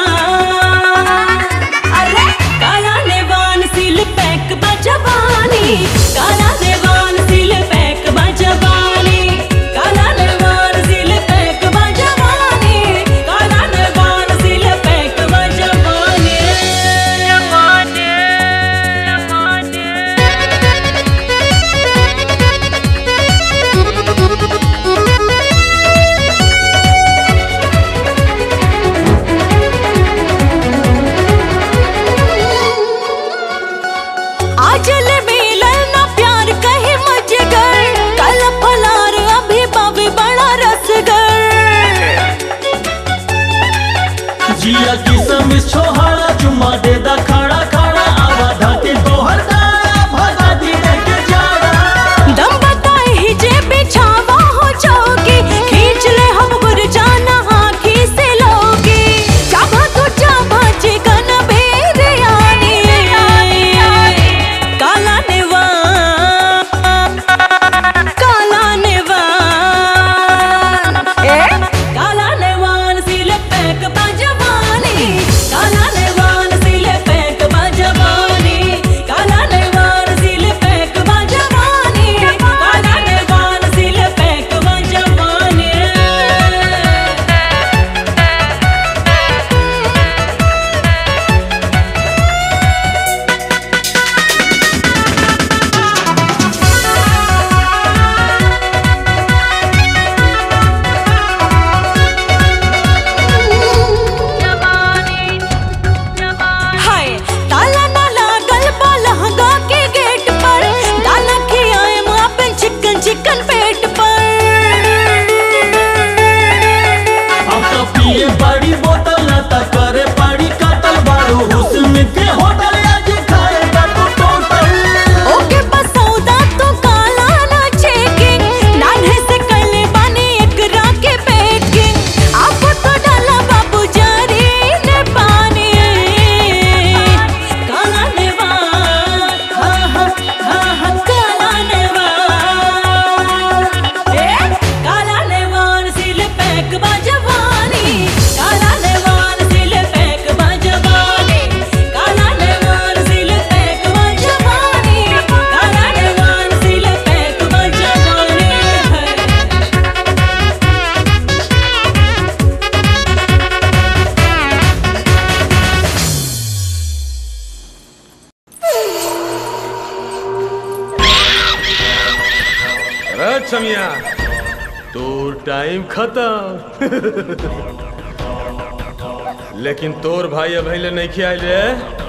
अरे काला नेवान सिल पैक बजवानी काला नेवान सिल पैक बजवानी काला नेवान सिल पैक बजवानी काला नेवान सिल पैक बजवानी जवानी आजल मिलल ना प्यार कहे मजगर कल फलार अभी बाबे बड़ा रसगर जिया किसम छोहाड़ा चुम्मा दे दा खड़ा खड़ा आवा धाके तोहर दाड़ा भगा दी के जाड़ा दम बताए ही जे बिछावा हो जाओगे खींच ले हम गुर जाना आँखी से लोगे चाबा तो चाबा चिकन बेर आनी काला नेवान काला नेवान ए काला नेवान सिल पैक बजवानी काला नेवान सिल पैक अरे छमिया तो टाइम खत्म लेकिन तोर भाई अब ले नहीं खियाल रे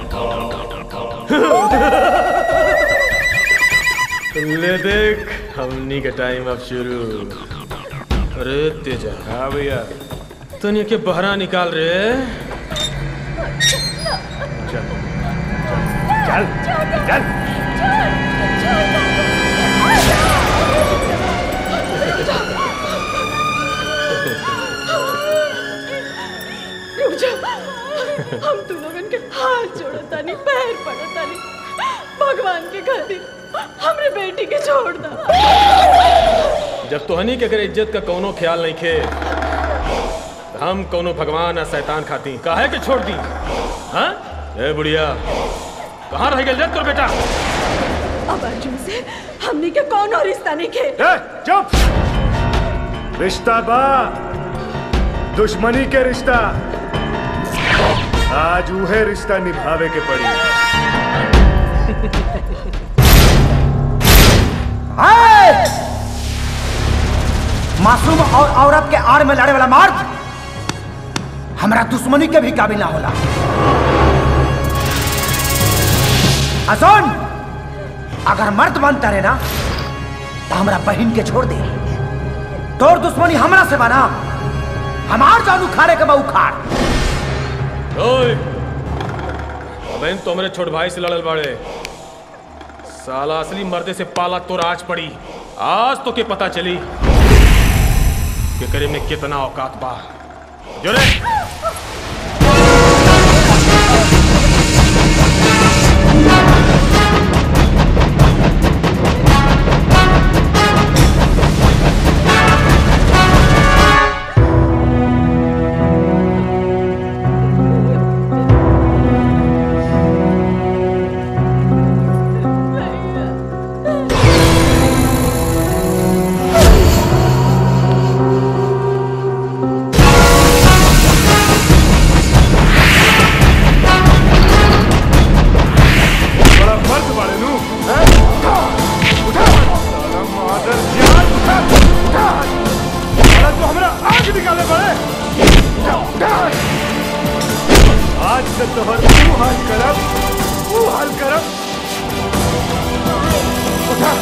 ले देख हमनी का टाइम अब शुरू अरे तेजा हाँ भैया तनिया के बहरा निकाल रे चल चल चल रुक जा हम तू लोगन के हाथ जोड़तानी पैर पड़तानी भगवान के खातिर हमरे बेटी के छोड़ दा जब तोहनी के अगर इज्जत का कोनो ख्याल नहीं खे तो हम कोनो भगवान या शैतान खाती काहे के छोड़ दी हाँ ए बुढ़िया कहाँ रह गए तोर बेटा अब अर्जुन से हमनी के कौन और रिश्ता नहीं खे चुप रिश्ता बा दुश्मनी के रिश्ता आज उहे रिश्ता निभावे के पड़ी हाय! मासूम और औरत के आड़ में लड़े वाला मर्द हमारा दुश्मनी के भी काबिल ना होला अजोन अगर मर्द बनता रहे ना तो हमारा बहन के छोड़ दे तोर दुश्मनी हमरा से बना हमार जान उखाड़े के बा उखाड़ ओए अबेन तो मेरे छोट भाई से लड़ल बाड़े साला असली मर्दे से पाला तो आज पड़ी आज तो के पता चली कि करीब में कितना औकात बा जो रे बड़ा मर्द बाड़े नू हैं? उठा साला मादर जान उठा उठा साला तो हमरा आग निकाले बड़े उठा उठा आज से तोहर तू हाल करब तू हाल करब उठा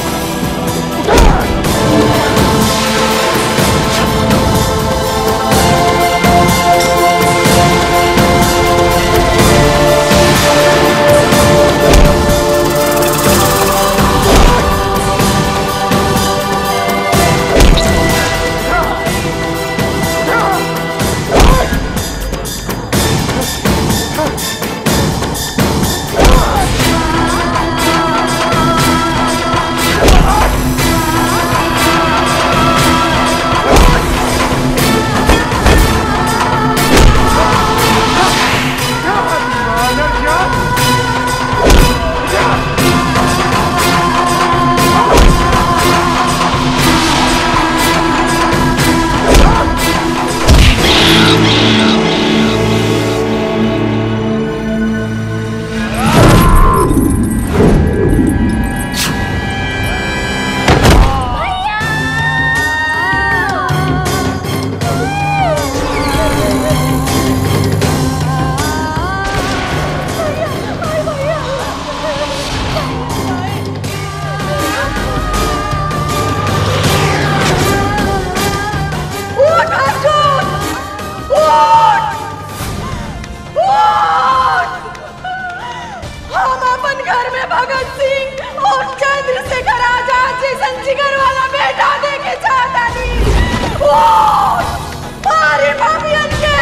उठ अर्जुन उठ उठ हम अपन घर में भगत सिंह और चंद्रशेखर आजाद जैसन जिगर वाला बेटा देके चाहता नहीं उठ मारे भाभियन के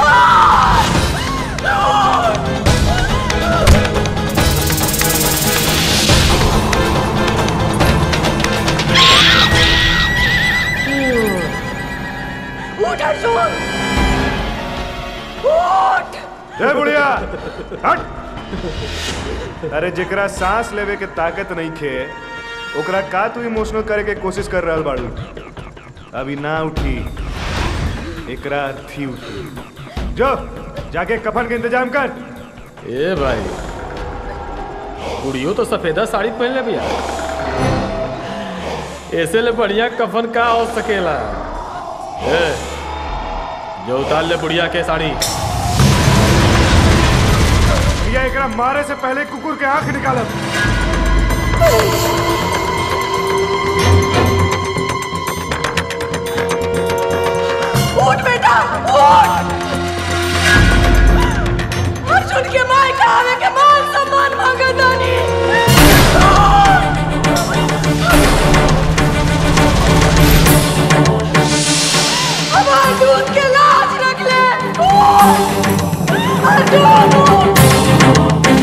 उठ उठ उठ अर्जुन उठ ए बुढ़िया हट अरे जेकरा सांस लेवे के ताकत नहीं खे ओकरा का तू इमोशनल करे के कोशिश कर रहल बाड़ू अभी ना उठी एकरा थी उठी जो जाके कफन के इंतजाम कर ए भाई कुड़ियो तो सफेदा साड़ी पहन ले भैया ऐसे ले बढ़िया कफन का हो सकेला ए, जो उतार ले बुढ़िया के साड़ी भैया एकरा मारे से पहले कुकुर के आंख निकालब उठ बेटा उठ अर्जुन के माय का आवे के मान सम्मान मांगा दानी हमार दूध के लाज रख ले उठ! अर्जुन उठ!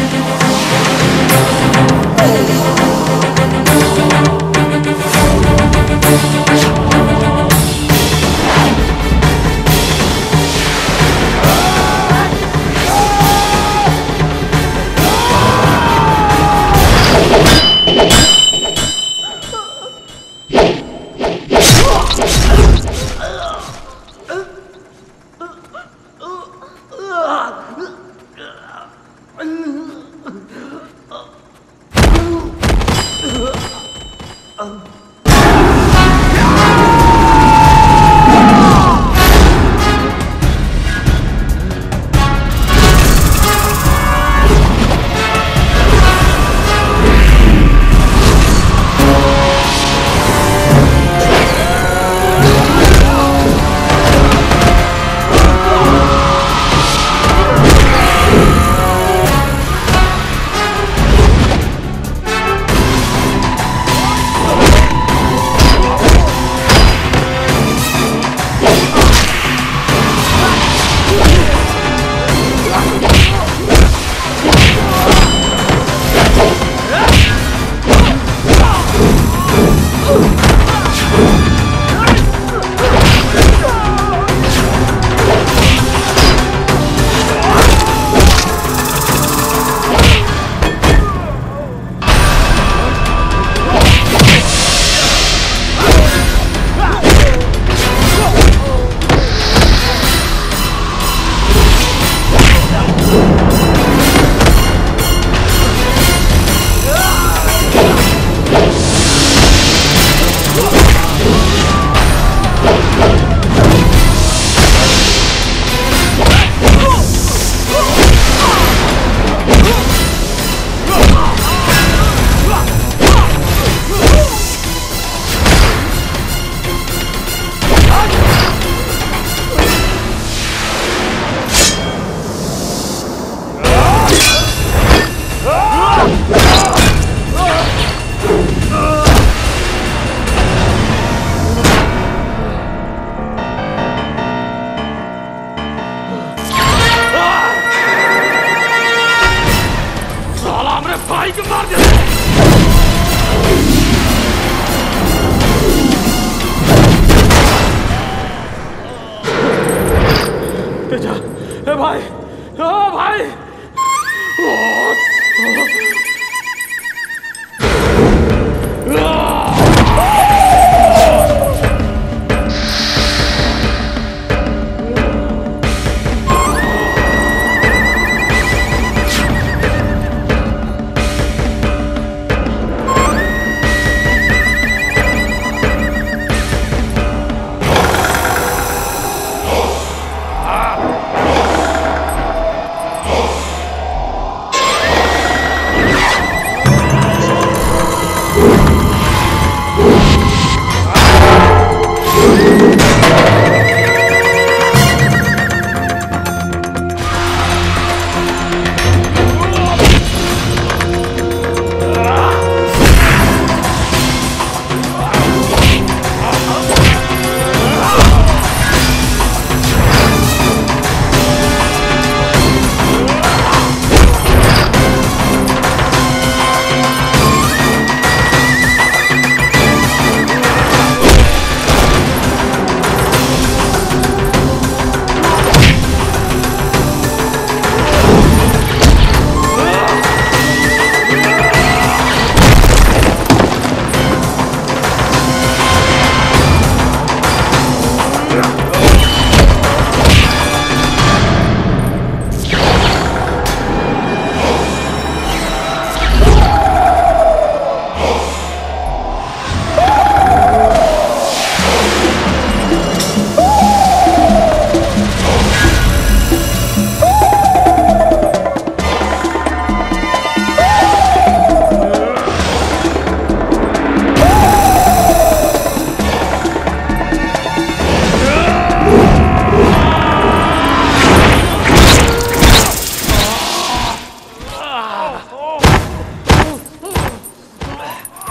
साला हमरे भाई को मार दे तेजा ए भाई ओ भाई ओ, Ah!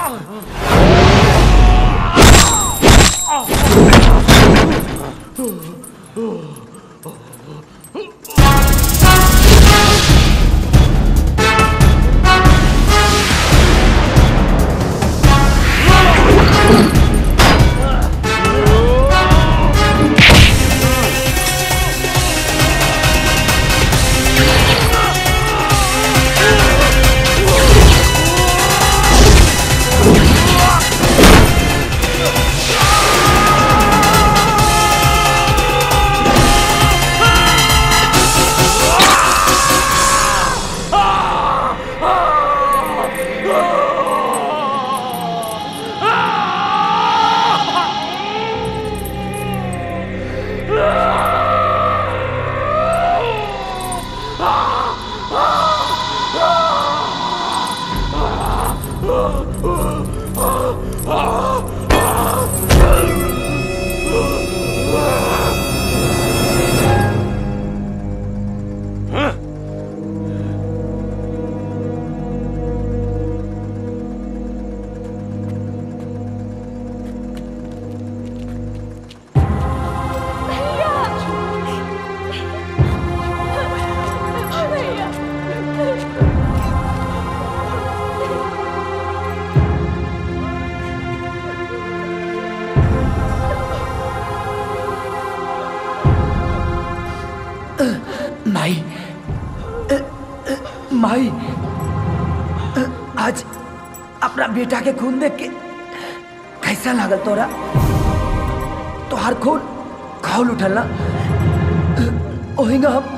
माई माई आज अपना बेटा के खून देख के कैसा लागल तोरा तोहार खून खौल उठल ना ओहिंगा हम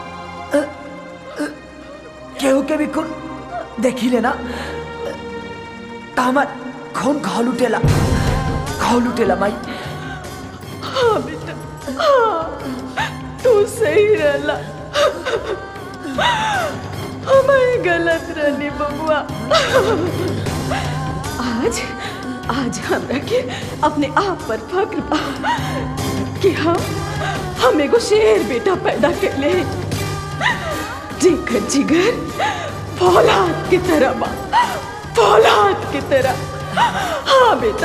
केहू के भी खून देखी लेना तो हमार खून खौल उठेला खौल उठेला माई हाँ बेटा हाँ तू सही रहला हमें गलत रहनी बबुआ आज आज हमरा के अपने आप पर फक्र बा कि हम हम एगो शेर बेटा पैदा कर ले जेकर जिगर फौलाद की तरह बा फौलाद की तरह हाँ बेटा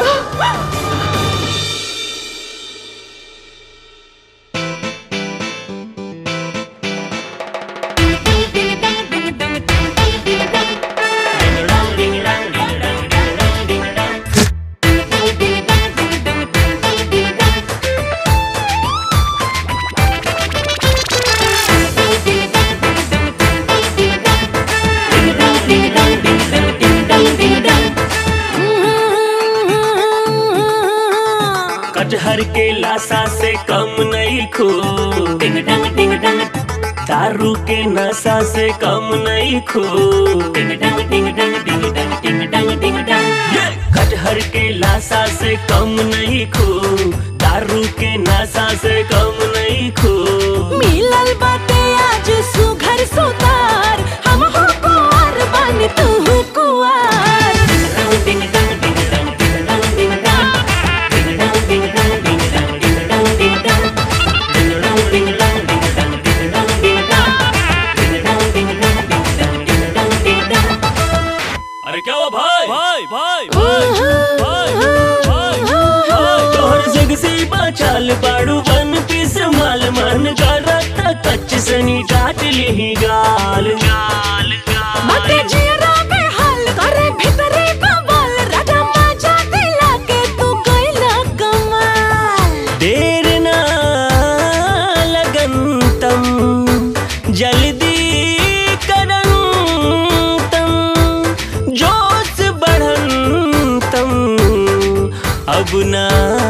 कटहर के लाशा से कम नहीं खो डिंग डंग डिंग डंग दारू के नशा से कम नहीं खो डिंग डंग डिंग डंग डिंग डंग डिंग डंग डिंग डंग कटहर के लाशा से कम नहीं खो दारू के नशा से कम नहीं खो मिलल बाटे आज सुघर सुतार हम हो कुंवर बन तू हो कुंवर डिंग डंग डिंग डंग डिंग डंग डिंग डंग डिंग डंग डिंग डंग डिंग डंग डिंग डंग डिंग डंग डिंग डंग डिंग डंग डिंग डंग डिंग डंग डिंग डंग डिंग डंग डिंग डंग डिंग डंग डिंग डंग अरे क्या हुआ भाई भाई भाई भाई भाई भाई तोहर जग से बचाल पाड़ू बन पिस माल मन करता कच्च सनी काट ली गाल गाल बाटे जियरा के हाल करे भीतरे कमाल राजा माजा दिला के तू कैला कमाल देर ना लगन तम जल्दी करन तम जोश बढ़न तम अब ना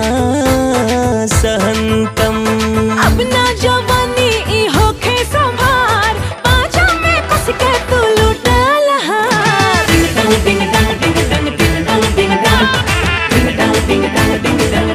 सहन अब ना जवानी ई होखे संभार पाछा में कस के तू लुटाल हार डिंग डंग डिंग डंग डिंग डंग डिंग डंग डिंग डंग डिंग डंग डिंग डंग